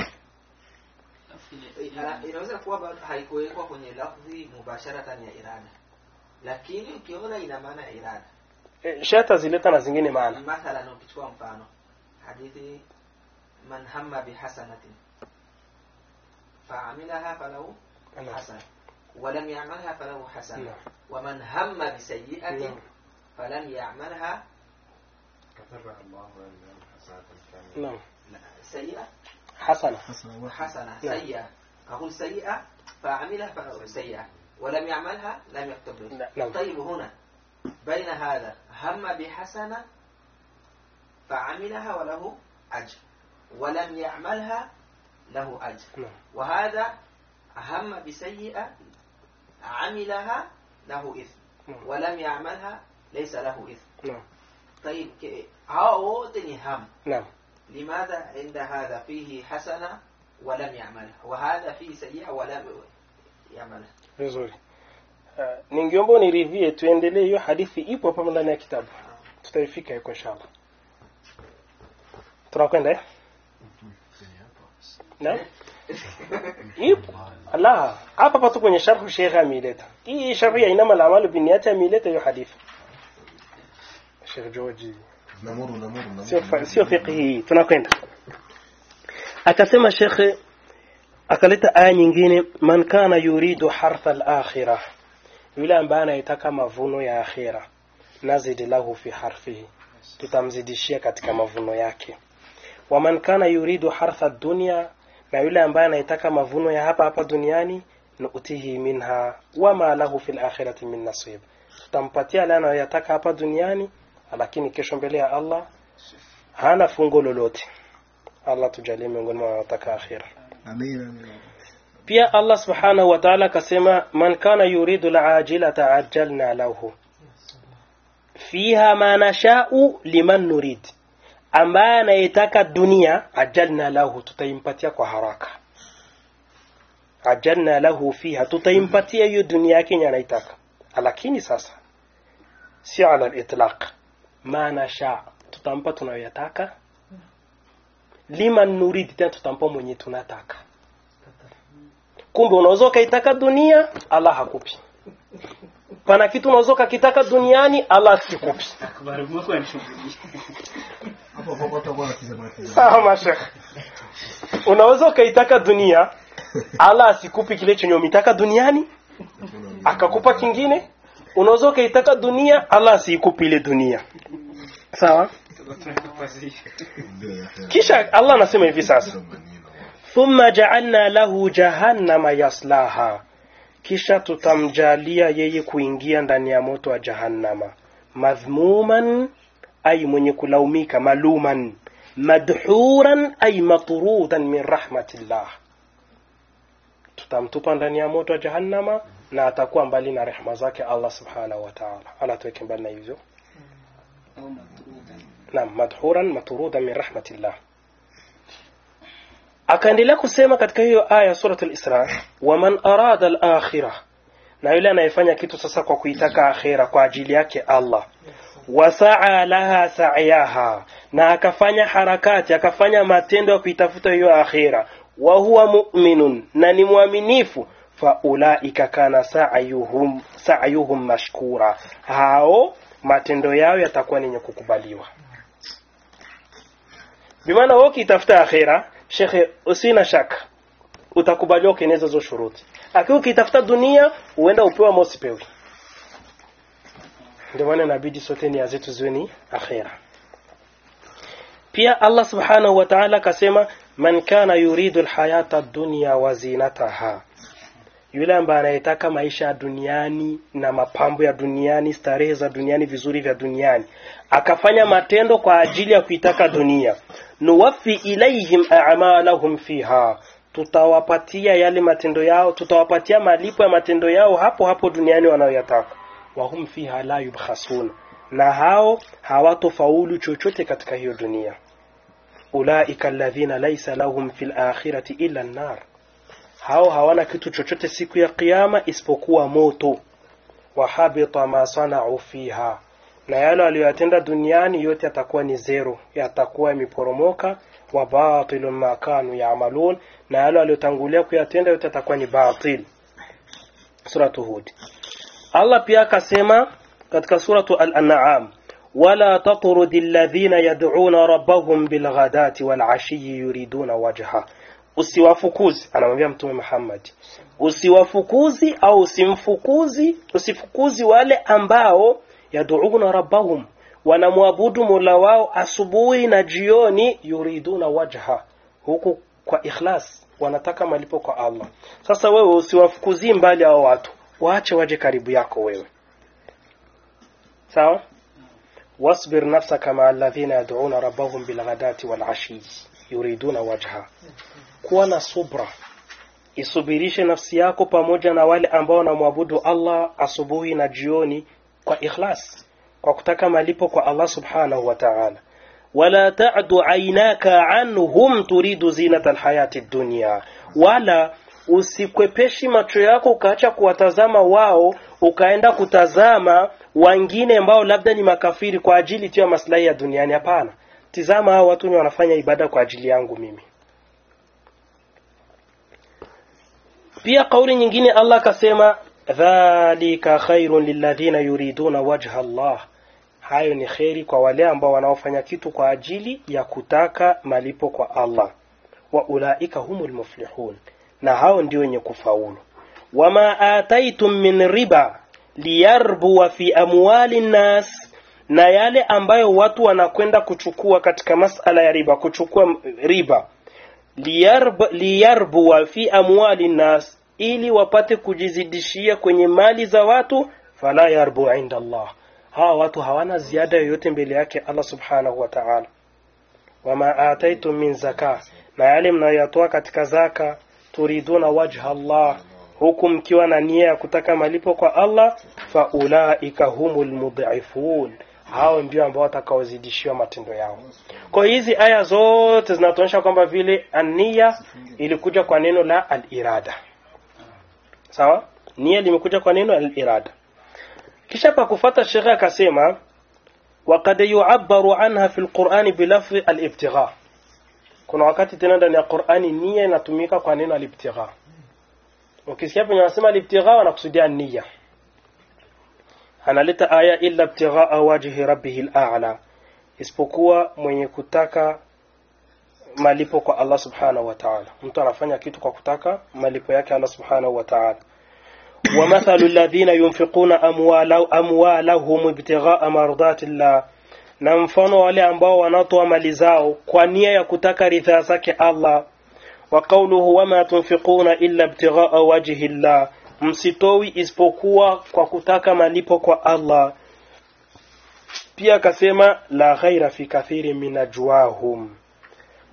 Eh, ina- inaweza kuwa bado haikuwekwa kwenye lafzi mubasharatan ya irada lakini ukiona ina maana ya irada Eh, shata zileta na zingine maana mathalan ukichukua mfano hadithi man hamma bihasanatin faamilaha falahu hasana ولم يعملها فله حسنة نعم. ومن هم بسيئة نعم. فلم يعملها كتب الله له حسنة كاملة naam لا، سيئة hasana حسنة نعم. سيئة أقول سيئة فعملها فله سيئة ولم يعملها لم يكتب له نعم. طيب هنا بين هذا هم بحسنة فعملها وله أجر ولم يعملها له أجر نعم وهذا هم بسيئة عملها له إثم نعم ولم يعملها ليس له إثم نعم طيب ك- هاو تني هم نعم لماذا عند هذا فيه حسنة ولم يعملها وهذا فيه سيئة ولم يعملها vizuri uh, ningeomba uniridhie tuendelee hiyo hadithi ipo hapa ndani ya kitabu tutaifika huko inshallah tunakwenda eh na ipo ala hapa hapa tu kwenye sharhu sheikh ameileta hii sharhu ya inama al-amalu binniyati ameileta hiyo hadithi Sheikh George نمر نمر نمر sio fa- sio fiqhi hii tunakwenda akasema shekhe akaleta aya nyingine man kana yuridu hartha al-akhirah yule ambaye anayetaka mavuno ya akhira nazid lahu fi harfihi tutamzidishia katika mavuno yake wa man kana yuridu hartha dunya na yule ambaye anayetaka mavuno ya hapa hapa duniani nu'tihi minha wama lahu fil akhirati min nasib tutampatia yale anayoyataka hapa duniani lakini kesho mbele ya Allah hana fungo lolote Allah tujalie miongoni mwa wanaotaka akhira Amin, amin. pia Allah subhanahu wa ta'ala akasema man kana yuridu al-ajilata ajjalna lahu fiha ma nasha'u liman nurid ambaye anayetaka dunia ajalna lahu tutaimpatia kwa haraka ajalna lahu fiha tutaimpatia hiyo dunia yake yenye anaitaka lakini sasa si ala al-itlaq ma nasha tutampa tunayoyataka liman nurid tena tutampa mwenye tunataka kumbe unaweza ukaitaka dunia Allah hakupi pana kitu unaweza ukakitaka duniani Allah asikupi Akbar Mungu anishughulisha. Hapo hapo utakuwa unatizama tizama. sawa mashekh unaweza ukaitaka dunia Allah asikupi kile chenye umitaka duniani akakupa kingine unaweza ukaitaka dunia Allah asikupi ile dunia sawa kisha Allah anasema hivi sasa thumma ja'alna lahu jahannama yaslaha kisha tutamjalia yeye kuingia ndani ya moto wa jahannama madhmuman ay mwenye kulaumika maluman madhuran ay matrudan min rahmatillah tutamtupa ndani ya moto wa jahannama na atakuwa mbali na rehema zake Allah subhanahu wa ta'ala Allah tuweke mbali na hivyo au matrudan naam madhuran matrudan min rahmatillah akaendelea kusema katika hiyo aya surat al-Isra waman arada al-akhirah na yule anayefanya kitu sasa kwa kuitaka akhira kwa ajili yake Allah wasaa laha sa'yaha na akafanya harakati akafanya matendo ya kuitafuta hiyo akhira wa huwa mu'minun na ni mwaminifu faulaika kana sa'yuhum sa'yuhum mashkura hao matendo yao yatakuwa ni yenye kukubaliwa bimaana wewe ukitafuta akhira shekhe usina shaka utakubaliwa ukieneza hizo shuruti akiwa ukitafuta dunia huenda upewa ama usipewi ndio maana inabidi sote nia zetu ziwe ni akhira pia Allah subhanahu wa ta'ala akasema man kana yuridu alhayata ad-dunya wa zinataha yule ambaye anayetaka maisha ya duniani na mapambo ya duniani starehe za duniani vizuri vya duniani akafanya matendo kwa ajili ya kuitaka dunia nuwaffi ilaihim a'malahum fiha tutawapatia yale matendo yao tutawapatia malipo ya matendo yao hapo hapo duniani wanayoyataka wahum fiha la yubkhasun na hao hawatofaulu chochote katika hiyo dunia ulaika alladhina laysa lahum fil akhirati illa an-nar hao hawana kitu chochote siku ya kiyama isipokuwa moto wahabita ma sanau fiha na yale aliyoyatenda duniani yote yatakuwa ni zero yatakuwa yameporomoka wa batilun ma kanu yaamalun na yale aliyotangulia kuyatenda yote yatakuwa ni batil suratu hud Allah pia akasema katika suratu al-an'am wala tatrudi alladhina yad'una rabbahum bilghadati wal'ashiyyi yuriduna wajha usiwafukuzi anamwambia mtume Muhammad usiwafukuzi au usimfukuzi usifukuzi wale ambao yad'una rabbahum wanamwabudu Mola wao asubuhi na jioni yuriduna wajha huku kwa ikhlas wanataka malipo kwa Allah sasa wewe usiwafukuzi mbali hao watu waache waje karibu yako wewe sawa wasbir nafsaka ma alladhina yad'una rabbahum bilghadati walashi yuriduna wajha kuwa na subra isubirishe nafsi yako pamoja na wale ambao wanamwabudu Allah asubuhi na jioni kwa ikhlas kwa kutaka malipo kwa Allah subhanahu wa ta'ala wala ta'du aynaka anhum turidu zinata alhayati dunya wala usikwepeshi macho yako ukaacha kuwatazama wao ukaenda kutazama wengine ambao labda ni makafiri kwa ajili tu ya maslahi ya duniani hapana tizama hao watu ni wanafanya ibada kwa ajili yangu mimi pia kauli nyingine Allah akasema dhalika khairun lilladhina yuriduna wajha Allah hayo ni kheri kwa wale ambao wanaofanya kitu kwa ajili ya kutaka malipo kwa Allah wa ulaika humul muflihun na hao ndio wenye kufaulu wama ataitum min riba liyarbuwa fi amwali nnas na yale ambayo watu wanakwenda kuchukua katika masala ya riba kuchukua riba liyarb, liyarbuwa fi amwali nnas ili wapate kujizidishia kwenye mali za watu fala yarbu inda Allah hawa watu hawana ziada yoyote mbele yake Allah subhanahu wa ta'ala wama ataitum min zaka na yale mnayoyatoa katika zaka turiduna wajha Allah huku mkiwa na nia ya kutaka malipo kwa Allah faulaika humul mudhifun hao ndio ambao watakaozidishiwa matendo yao kwa hizi aya zote zinatuonyesha kwamba vile ania ilikuja kwa neno la al-irada sawa nia limekuja kwa neno al-irada kisha pa kufata shekhe akasema وقد يعبر عنها في القرآن بلفظ الابتغاء kuna wakati tena ndani ya Qur'ani nia inatumika kwa neno al-ibtigha ukisikia penye wanasema al-ibtigha wanakusudia nia analeta aya illa ibtigha wajhi rabbih al-a'la isipokuwa mwenye kutaka malipo kwa Allah subhanahu wa ta'ala mtu anafanya kitu kwa kutaka malipo yake Allah subhanahu wa ta'ala ومثل الذين ينفقون أموالهم ابتغاء مرضات الله na mfano wale ambao wanatoa mali zao kwa nia ya kutaka ridhaa zake Allah wa qawluhu wama tunfiquna illa ibtighaa wajhi Allah msitowi isipokuwa kwa kutaka malipo kwa Allah pia akasema la ghaira fi kathiri min ajwahum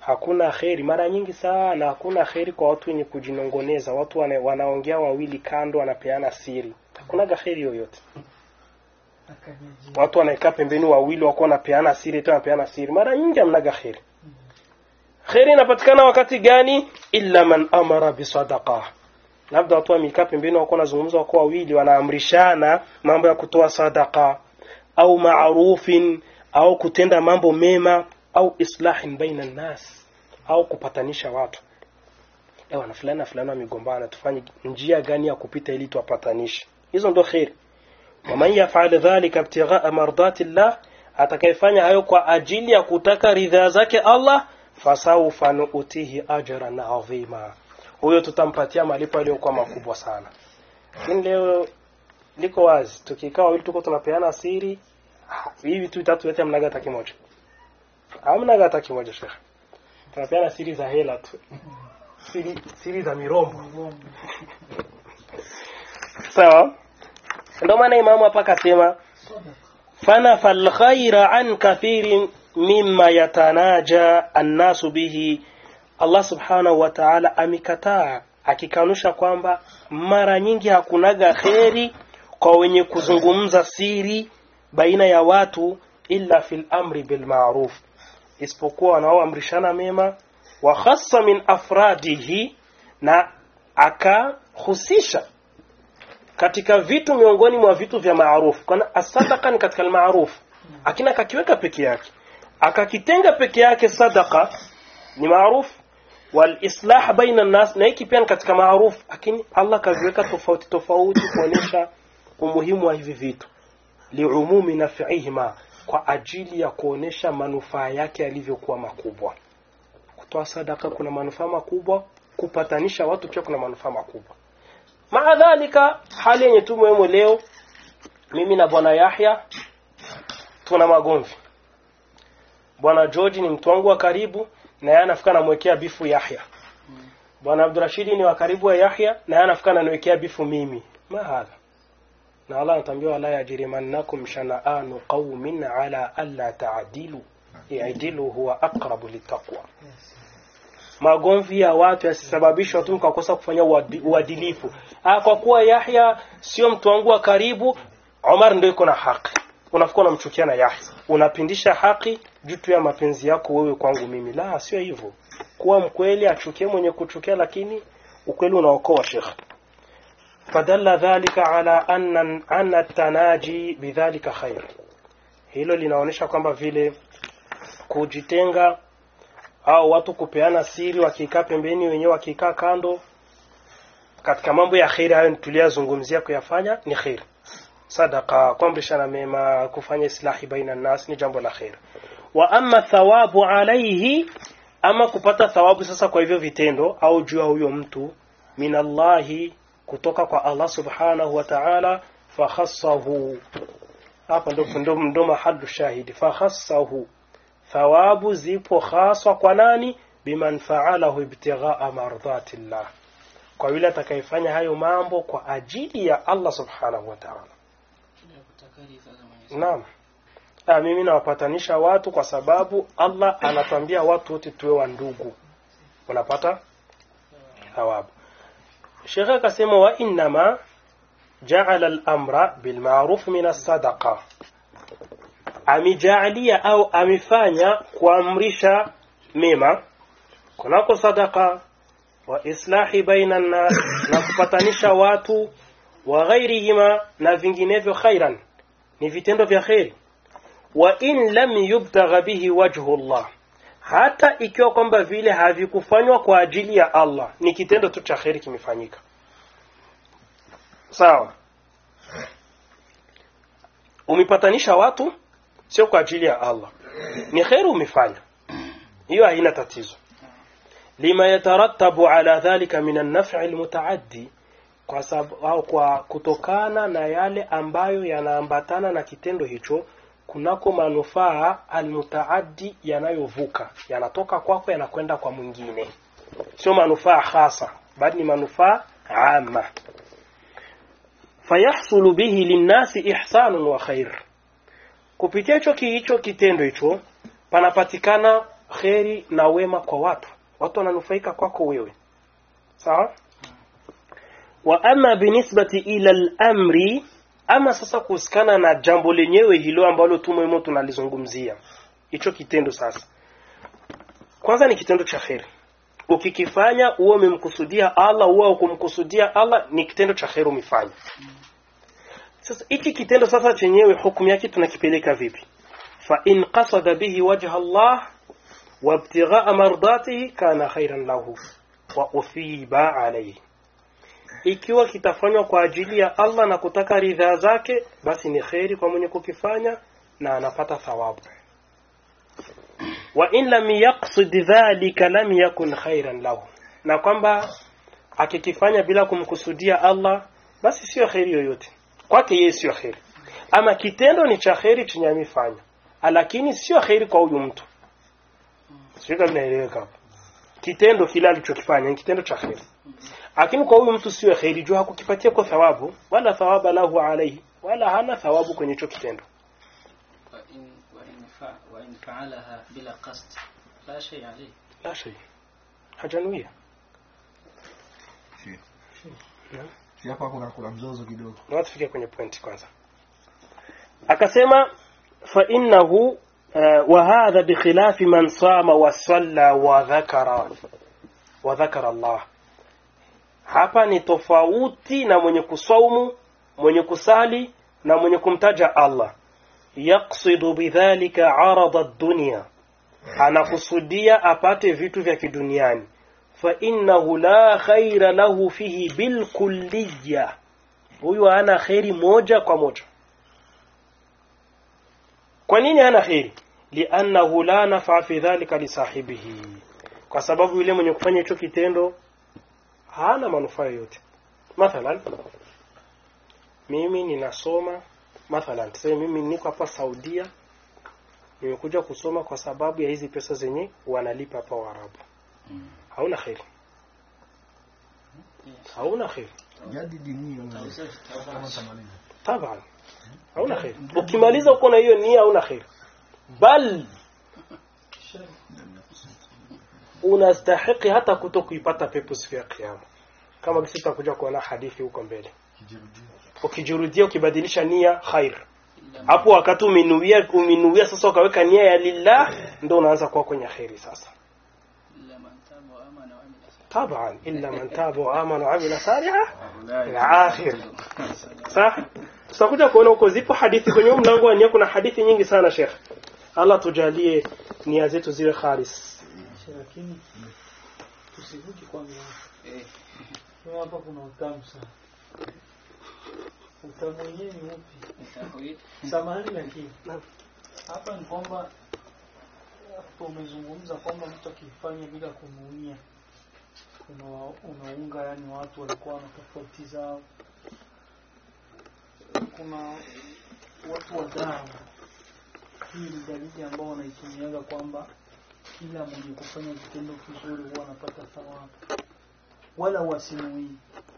hakuna kheri mara nyingi sana hakuna kheri kwa watu wenye kujinongoneza watu wana, wanaongea wawili kando wanapeana siri hakunaga kheri yoyote Akajijibu. watu wanaekaa pembeni wawili wako wanapeana siri tu wanapeana siri mara nyingi hamnaga kheri kheri inapatikana wakati gani illa man amara bisadaqa labda watu wamekaa pembeni wako wanazungumza wako wawili wanaamrishana mambo ya kutoa sadaka au maarufin au kutenda mambo mema au islahin baina nnas au kupatanisha watu ewa na fulani na fulani wamegombana tufanye njia gani ya kupita ili tuwapatanishe hizo ndo kheri waman yafal dhalika ibtighaa mardati llah atakayefanya hayo kwa ajili ya kutaka ridhaa zake allah fasaufa nuutihi ajran adhima huyo tutampatia malipo yaliyokuwa makubwa sana lakini leo liko wazi tukikaa wawili tuko tunapeana siri ah, hivi tu tatu yote hamnaga hata kimoja hamnaga hata kimoja shekhe tunapeana siri za hela tu siri, siri za mirombo sawa ndio maana imamu hapa akasema fanafa alkhaira an kathirin mimma yatanaja annasu bihi Allah subhanahu wa ta'ala amekataa akikanusha kwamba mara nyingi hakunaga kheri kwa wenye kuzungumza siri baina ya watu illa fil amri bil ma'ruf isipokuwa wanaoamrishana mema wa khassa min afradihi na akahusisha katika vitu miongoni mwa vitu vya maarufu kana asadaka ni katika almaruf akina akakiweka peke yake akakitenga peke yake sadaka ni maarufu wal islah baina nas na hiki pia ni katika maarufu lakini Allah kaviweka tofauti tofauti kuonyesha umuhimu wa hivi vitu liumumi naf'ihima kwa ajili ya kuonesha manufaa yake yalivyokuwa makubwa kutoa sadaka kuna manufaa makubwa kupatanisha watu pia kuna manufaa makubwa maa dhalika hali yenye tu muhimu leo mimi na bwana Yahya tuna magomvi bwana George ni mtu wangu wa karibu na yeye anafika namwekea bifu Yahya bwana Abdurashidi ni wa karibu wa Yahya na yeye anafika ananiwekea bifu mimi mahadha na Allah anatambia wala yajrimannakum shana'anu qaumin ala alla ta'dilu i'dilu huwa aqrabu littaqwa magomvi ya watu yasisababishwa tu mkakosa kufanya uadi- uadilifu ah kwa kuwa Yahya sio mtu wangu wa karibu Omar ndio iko na haki unafikwa unamchukia na Yahya unapindisha haki juu tu ya mapenzi yako wewe kwangu mimi la sio hivyo kuwa mkweli achukie mwenye kuchukia lakini ukweli unaokoa shekh fadalla dhalika ala anna anna tanaji bidhalika khair hilo linaonyesha kwamba vile kujitenga au watu kupeana siri wakikaa pembeni wenyewe wakikaa kando katika mambo ya kheri hayo tuliyazungumzia kuyafanya ni kheri sadaka kuamrishana mema kufanya islahi baina nas ni jambo la kheri wa amma thawabu alaihi ama kupata thawabu sasa kwa hivyo vitendo au juu ya huyo mtu minallahi kutoka kwa Allah subhanahu wa ta'ala fakhassahu hapa ndo ndo ndo mahalu shahidi fakhassahu thawabu zipo haswa kwa nani biman faalahu ibtighaa mardhatillah kwa yule atakayefanya hayo mambo kwa ajili ya Allah subhanahu wa ta'ala naam ah, mimi nawapatanisha watu kwa sababu Allah anatambia watu wote tuwe wa ndugu unapata thawabu Sheikh akasema wa innama ja'ala al-amra bil ma'ruf min as-sadaqa amejaalia au amefanya kuamrisha mema kunako sadaka wa islahi baina nas na kupatanisha watu wa ghairihima na vinginevyo khairan ni vitendo vya kheri wa in lam yubtagha bihi wajhu Allah hata ikiwa kwamba vile havikufanywa kwa ajili ya Allah ni kitendo tu cha kheri kimefanyika sawa umepatanisha watu sio kwa ajili ya Allah ni kheri umefanya hiyo haina tatizo lima yatarattabu ala dhalika min an-naf'i al-mutaaddi kwa sababu au kwa kutokana na yale ambayo yanaambatana na kitendo hicho kunako manufaa almutaaddi yanayovuka yanatoka kwako yanakwenda kwa mwingine sio manufaa hasa bali ni manufaa ama fayahsulu bihi linnasi ihsanun wa khair kupitia hicho hicho kitendo hicho panapatikana kheri na wema kwa watu watu wananufaika kwako wewe sawa wa ama binisbati ila al-amri ama sasa kuhusikana na jambo lenyewe hilo ambalo tumwemo tunalizungumzia hicho kitendo sasa kwanza ni kitendo cha kheri ukikifanya uwe umemkusudia Allah uwe ukumkusudia Allah ni kitendo cha kheri umefanya sasa hiki kitendo sasa chenyewe hukumu yake tunakipeleka vipi fa in qasada bihi wajha Allah wa ibtigha'a mardatihi kana khairan lahu wa uthiba alayhi ikiwa kitafanywa kwa ajili ya Allah na kutaka ridhaa zake basi ni kheri kwa mwenye kukifanya na anapata thawabu wa in lam yaqsid dhalika lam yakun khairan lahu na kwamba akikifanya bila kumkusudia Allah basi sio kheri yoyote kwake yeye sio kheri ama kitendo ni cha kheri chenye amefanya lakini sio kheri kwa huyu mtu sio kama inaeleweka hapo kitendo kile alichokifanya ni kitendo cha kheri lakini kwa huyu mtu sio kheri juu hakukipatia kwa thawabu wala thawaba lahu alayhi wala hana thawabu kwenye hicho kitendo وإن وإن فع وإن فعلها بلا قصد لا شيء عليه la shay hajanuia Si hapa kuna kuna mzozo kidogo. na tufike kwenye point kwanza akasema fa innahu uh, wa hadha bikhilafi man sama wa salla wa dhakara wa dhakara Allah hapa ni tofauti na mwenye kusaumu mwenye kusali na mwenye kumtaja Allah yaqsidu bidhalika arada ad-dunya anakusudia apate vitu vya kiduniani fa innahu la khaira lahu fihi bilkulliyya huyu hana kheri moja kwa moja kwa nini hana kheri liannahu la nafa fi dhalika lisahibihi kwa sababu yule mwenye kufanya hicho kitendo hana manufaa yoyote mathalan mimi ninasoma mathalan tuseme mimi niko hapa Saudia nimekuja kusoma kwa sababu ya hizi pesa zenye wanalipa hapa Waarabu hauna kheri hauna kheri Jadi dini taban hauna kheri ukimaliza uko na hiyo nia hauna kheri bal unastahiki hata kuto kuipata pepo siku ya kiyama kama kisi tutakuja kuona hadithi huko mbele ukijurudia ukibadilisha nia khair hapo wakati umenuia umenuia sasa ukaweka nia ya lillah ndio unaanza kuwa kwenye kheri sasa إلا من تاب وآمن وعمل صالحا طبعا الا من تاب وامن وعمل صالحا العاخر صح tutakuja kuona huko zipo hadithi kwenye huu mlango wa nia kuna hadithi nyingi sana Sheikh Allah tujalie nia zetu ziwe khalis lakini tusivuki kwanza Kwa hapa kuna utamu sana utamu wenyewe ni upi samahani lakini Naam. hapa ni kwamba hapo umezungumza kwamba mtu akifanya bila kumuia una, unaunga yani watu walikuwa na tofauti zao kuna watu wa dawa hii ni dalili ambao wanaitumiaga kwamba kila mwenye kufanya kitendo kizuri huwa anapata thawabu wala wasimuii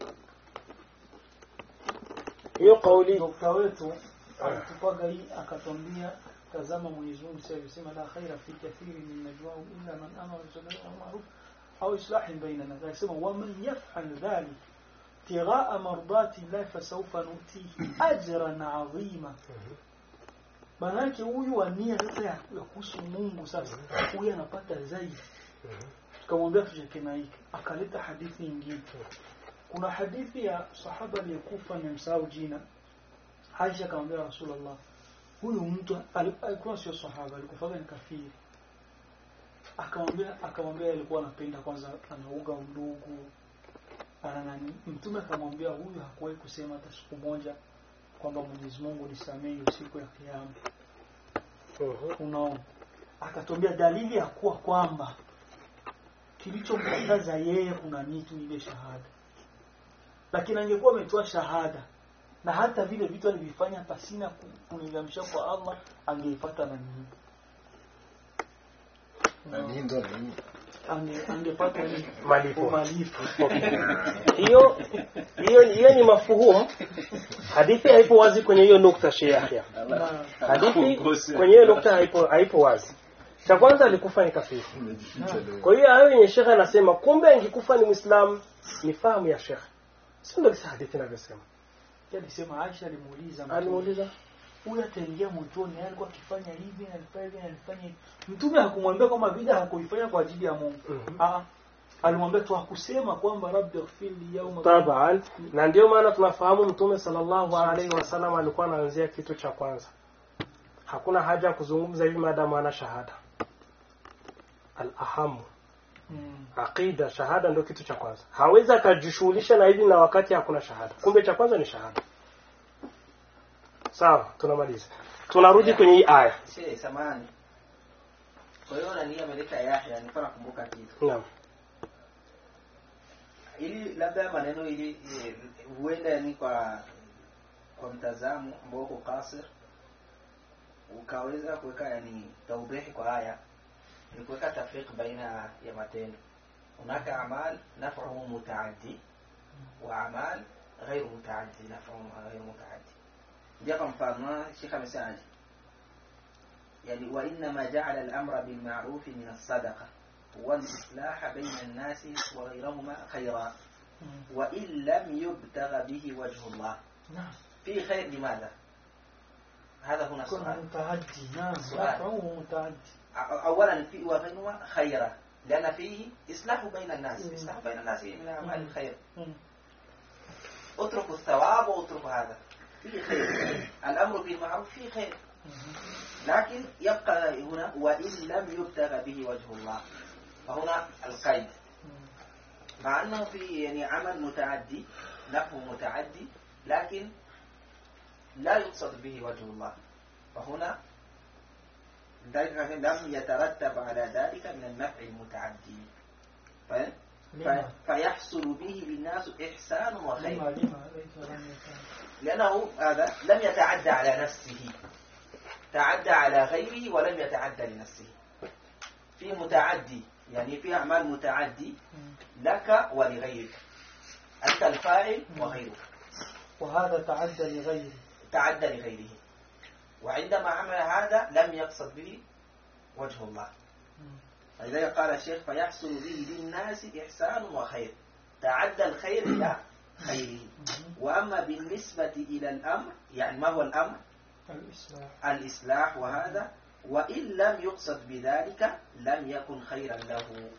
hiyo kauli dokta wetu alitupaga hii akatwambia tazama Mwenyezi Mungu sasa alisema la khaira fi kathiri min najwahum illa man amara bil ma'ruf au islahin bainana akasema wa man yaf'al dhalik ابتغاء مرضات الله فسوف نؤتيه أجرا عظيما manake huyu ania sasa ya ya kuhusu Mungu sasa huyu anapata zaidi tukamwambia tucheke na hiki akaleta hadithi nyingine kuna hadithi ya sahaba aliyekufa nimsahau jina Aisha akamwambia Rasulullah huyu mtu ali- alikuwa sio sahaba alikufa ni kafiri akamwambia akamwambia alikuwa anapenda kwanza anauga undugu ana nani mtume akamwambia huyu hakuwahi kusema hata siku moja kwamba Mwenyezi Mungu nisamehe siku ya kiyama Mhm. unaona akatwambia dalili ya kuwa kwamba kilichomkataza yeye kuna nitu ile shahada lakini angekuwa ametoa shahada na hata vile vitu alivifanya pasina ku- kunilamisha kwa Allah angeipata na nini nani ndo nani Ange, angepata nini Malipo. malipo hiyo hiyo hiyo ni mafuhumu hadithi haipo wazi kwenye hiyo nukta Sheikh Yahya na hadithi kwenye hiyo nukta haipo haipo wazi cha kwanza alikufa ni kafiri kwa hiyo hayo yenye shekhe anasema kumbe angekufa ni muislamu ni fahamu ya shekhe sio ndio kisa hadithi inavyosema Yeye alisema Aisha alimuuliza Mtume, alimuuliza huyu ataingia motoni yeye alikuwa akifanya hivi na alifanya hivi na alifanya hivi mtume hakumwambia kwamba bid'a hakuifanya kwa ajili ya Mungu Mhm. ah alimwambia tu hakusema kwamba rabbi ighfirli yawma taban na ndio maana tunafahamu mtume sallallahu alaihi wasallam alikuwa anaanzia kitu cha kwanza hakuna haja ya kuzungumza hivi maadamu ana shahada al-ahamu Mm. aqida shahada ndio kitu cha kwanza hawezi akajishughulisha na hivi na wakati hakuna shahada kumbe cha kwanza ni shahada sawa tunamaliza tunarudi kwenye hii aya Shehe, samahani. Kwa hiyo nani ameleta Yahya, nilikuwa nakumbuka kitu. naam Ili labda maneno ili eh, huenda yani kwa kwa mtazamo ambao uko kasir ukaweza kuweka yani taubihi kwa haya ni kuweka tafriq baina ya matendo. Hunaka amal naf'uhu mutaaddi wa amal ghairu mutaaddi naf'uhu ghairu mutaaddi. Ndio kwa mfano Sheikh amesemaje? يعني وإنما جعل الأمر بالمعروف من الصدقة والإصلاح بين الناس وغيرهما خيرا Mm. وإن لم يبتغ به وجه الله نعم في خير لماذا؟ هذا هنا كن السؤال متعدي نعم سؤال. نفعه متعدي أ- أولا في وغيرهما خيرا لأن فيه إصلاح بين الناس مم. إصلاح بين الناس من أعمال مم. الخير Mm. اتركوا الثواب واتركوا هذا فيه خير الأمر بالمعروف فيه خير Mhm. لكن يبقى هنا وإن لم يبتغ به وجه الله فهنا القيد Mm. مع أنه في يعني عمل متعدي نفع متعدي لكن لا يقصد به وجه الله فهنا ذلك لم يترتب على ذلك من النفع المتعدي فاهم؟ لما في- فيحصل به للناس إحسان وخير لما لما ليس لم يكن لأنه هذا لم يتعدى على نفسه تعدى على غيره ولم يتعدى لنفسه في متعدي يعني في أعمال متعدي Mm. لك ولغيرك أنت الفاعل وغيرك وهذا تعدى لغيره تعدى لغيره وعندما عمل هذا لم يقصد به وجه الله Mm. فلذلك قال الشيخ فيحصل به للناس إحسان وخير تعدى الخير إلى خيره Mhm. وأما بالنسبة إلى الأمر يعني ما هو الأمر الإصلاح الإصلاح وهذا وإن لم يقصد بذلك لم يكن خيرا له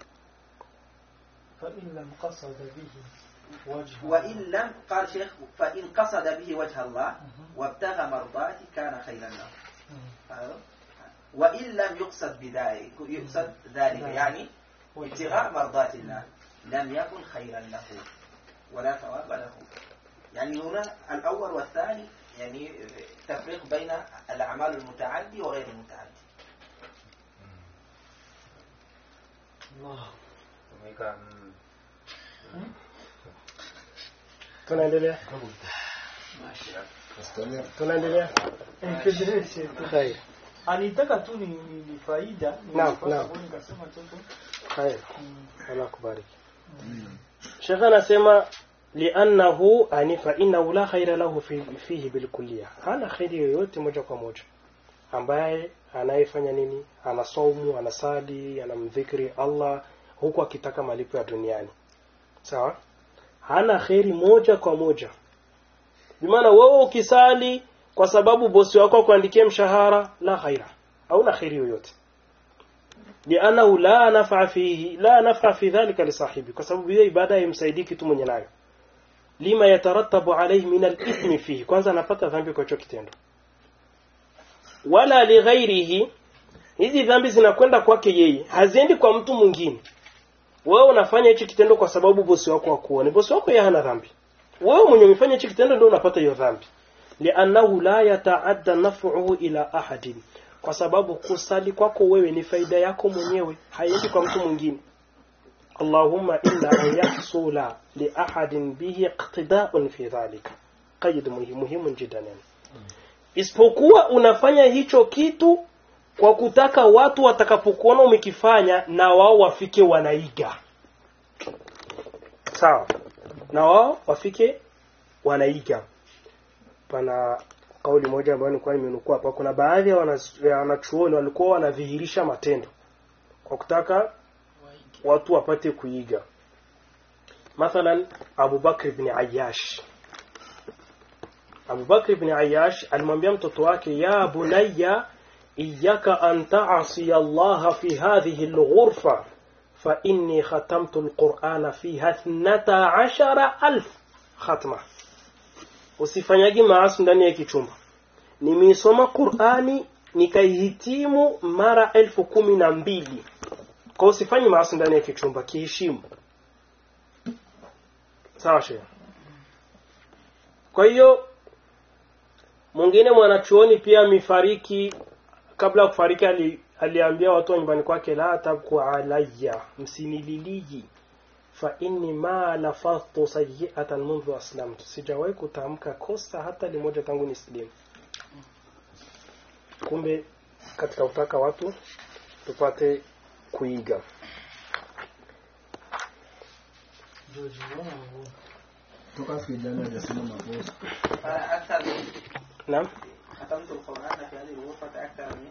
فإن لم قصد به وجه وإن لم قال شيخ فإن قصد به وجه الله Mhm. وابتغى مرضاته كان خيرا له Mm. أيوه. وإن لم يقصد بذلك يقصد ذلك نعم. يعني وجه ابتغاء مرضات الله لم يكن خيرا له ولا ثواب له يعني هنا الأول والثاني يعني تفريق بين الأعمال المتعدي وغير المتعدي الله Tumika mm, tunaendelea tunaendelea endelee sheikh khair anitaka tu ni, ni, ni faida ni Naam, nafasi naam. ambayo nikasema toto khair Mm. Allah kubariki Sheikh anasema li'annahu ani fa innahu la khaira lahu fi, fihi bilkulliya hana khairi yoyote moja kwa moja ambaye anayefanya nini anasaumu anasali anamdhikri Allah huku akitaka malipo ya duniani sawa hana khairi moja kwa moja bimaana wewe ukisali kwa sababu bosi wako akuandikie mshahara la khaira hauna khairi yoyote lianahu la nafa fihi la nafa fi dhalika lisahibi kwa sababu hiyo ibada haimsaidii kitu mwenye nayo lima yatarattabu alayhi min al-ithmi fihi kwanza anapata dhambi kwa hicho kitendo wala lighairihi hizi dhambi zinakwenda kwake yeye haziendi kwa mtu mwingine wewe unafanya hichi kitendo kwa sababu bosi wako akuone bosi wako yeye hana dhambi wewe mwenye umefanya hichi kitendo ndio unapata hiyo dhambi li'annahu la yata'adda naf'uhu ila ahadin kwa sababu kusali kwako wewe ni faida yako mwenyewe haiendi kwa mtu mwingine Allahumma illa an yahsula li ahadin bihi iqtida'un fi dhalika qaid muhimu muhimu jiddan yani isipokuwa unafanya hicho kitu kwa kutaka watu watakapokuona umekifanya na wao wafike wanaiga sawa na wao wafike wanaiga pana kauli moja ambayo nilikuwa nimenukuu hapa kuna baadhi ya wanas- ya wanachuoni walikuwa wanadhihirisha matendo kwa kutaka watu wapate kuiga mathalan Abu Bakr ibn Ayyash Abu Bakr ibn Ayyash alimwambia mtoto wake ya bunayya iyyaka an ta'asi Allah fi hadhihi al-ghurfa fa inni khatamtu al-Qur'ana fiha 12000 khatma usifanyagi maasi ndani ya kichumba nimeisoma Qur'ani nikaihitimu mara elfu kumi na mbili kwa usifanyi maasi ndani ya kichumba kiheshimu sawa shehe kwa hiyo mwingine mwanachuoni pia amefariki kabla ya kufariki ali, aliambia watu wa nyumbani kwake la tabku alayya msinililiji fa inni ma lafadhtu sayyi'atan mundu aslamtu sijawahi kutamka kosa hata limoja tangu nislimu kumbe katika kutaka watu tupate kuiga toka Fidana hajasema makosa. أكثر من naam ختمت القرآن في هذه الغرفة أكثر من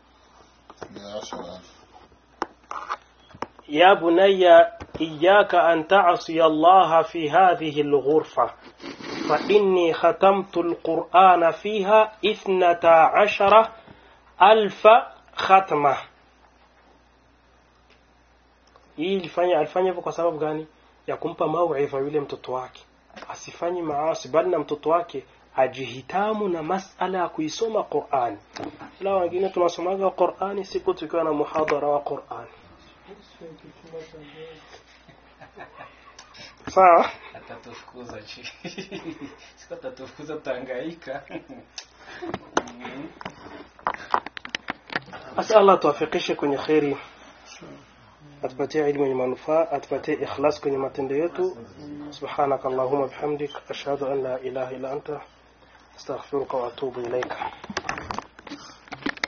يا بني إياك أن تعصي الله في هذه الغرفة فإني ختمت القرآن فيها إثنتا عشر ألف ختمة hii ilifanya alifanya hivyo kwa sababu gani ya kumpa mauidha yule mtoto wake asifanye maasi bali na mtoto wake ajihitamu na masala ya kuisoma Qur'ani ila wengine tunasomaga Qur'ani siku tukiwa na muhadhara wa Qur'ani sawa atatufukuza chi siku atatufukuza tutahangaika Asa Allah tuwafikishe kwenye kheri, atupatie ilmu yenye manufaa, atupatie ikhlas kwenye matendo yetu. Subhanaka Allahumma bihamdik ashhadu an la ilaha illa anta astaghfiruka wa atubu ilaika.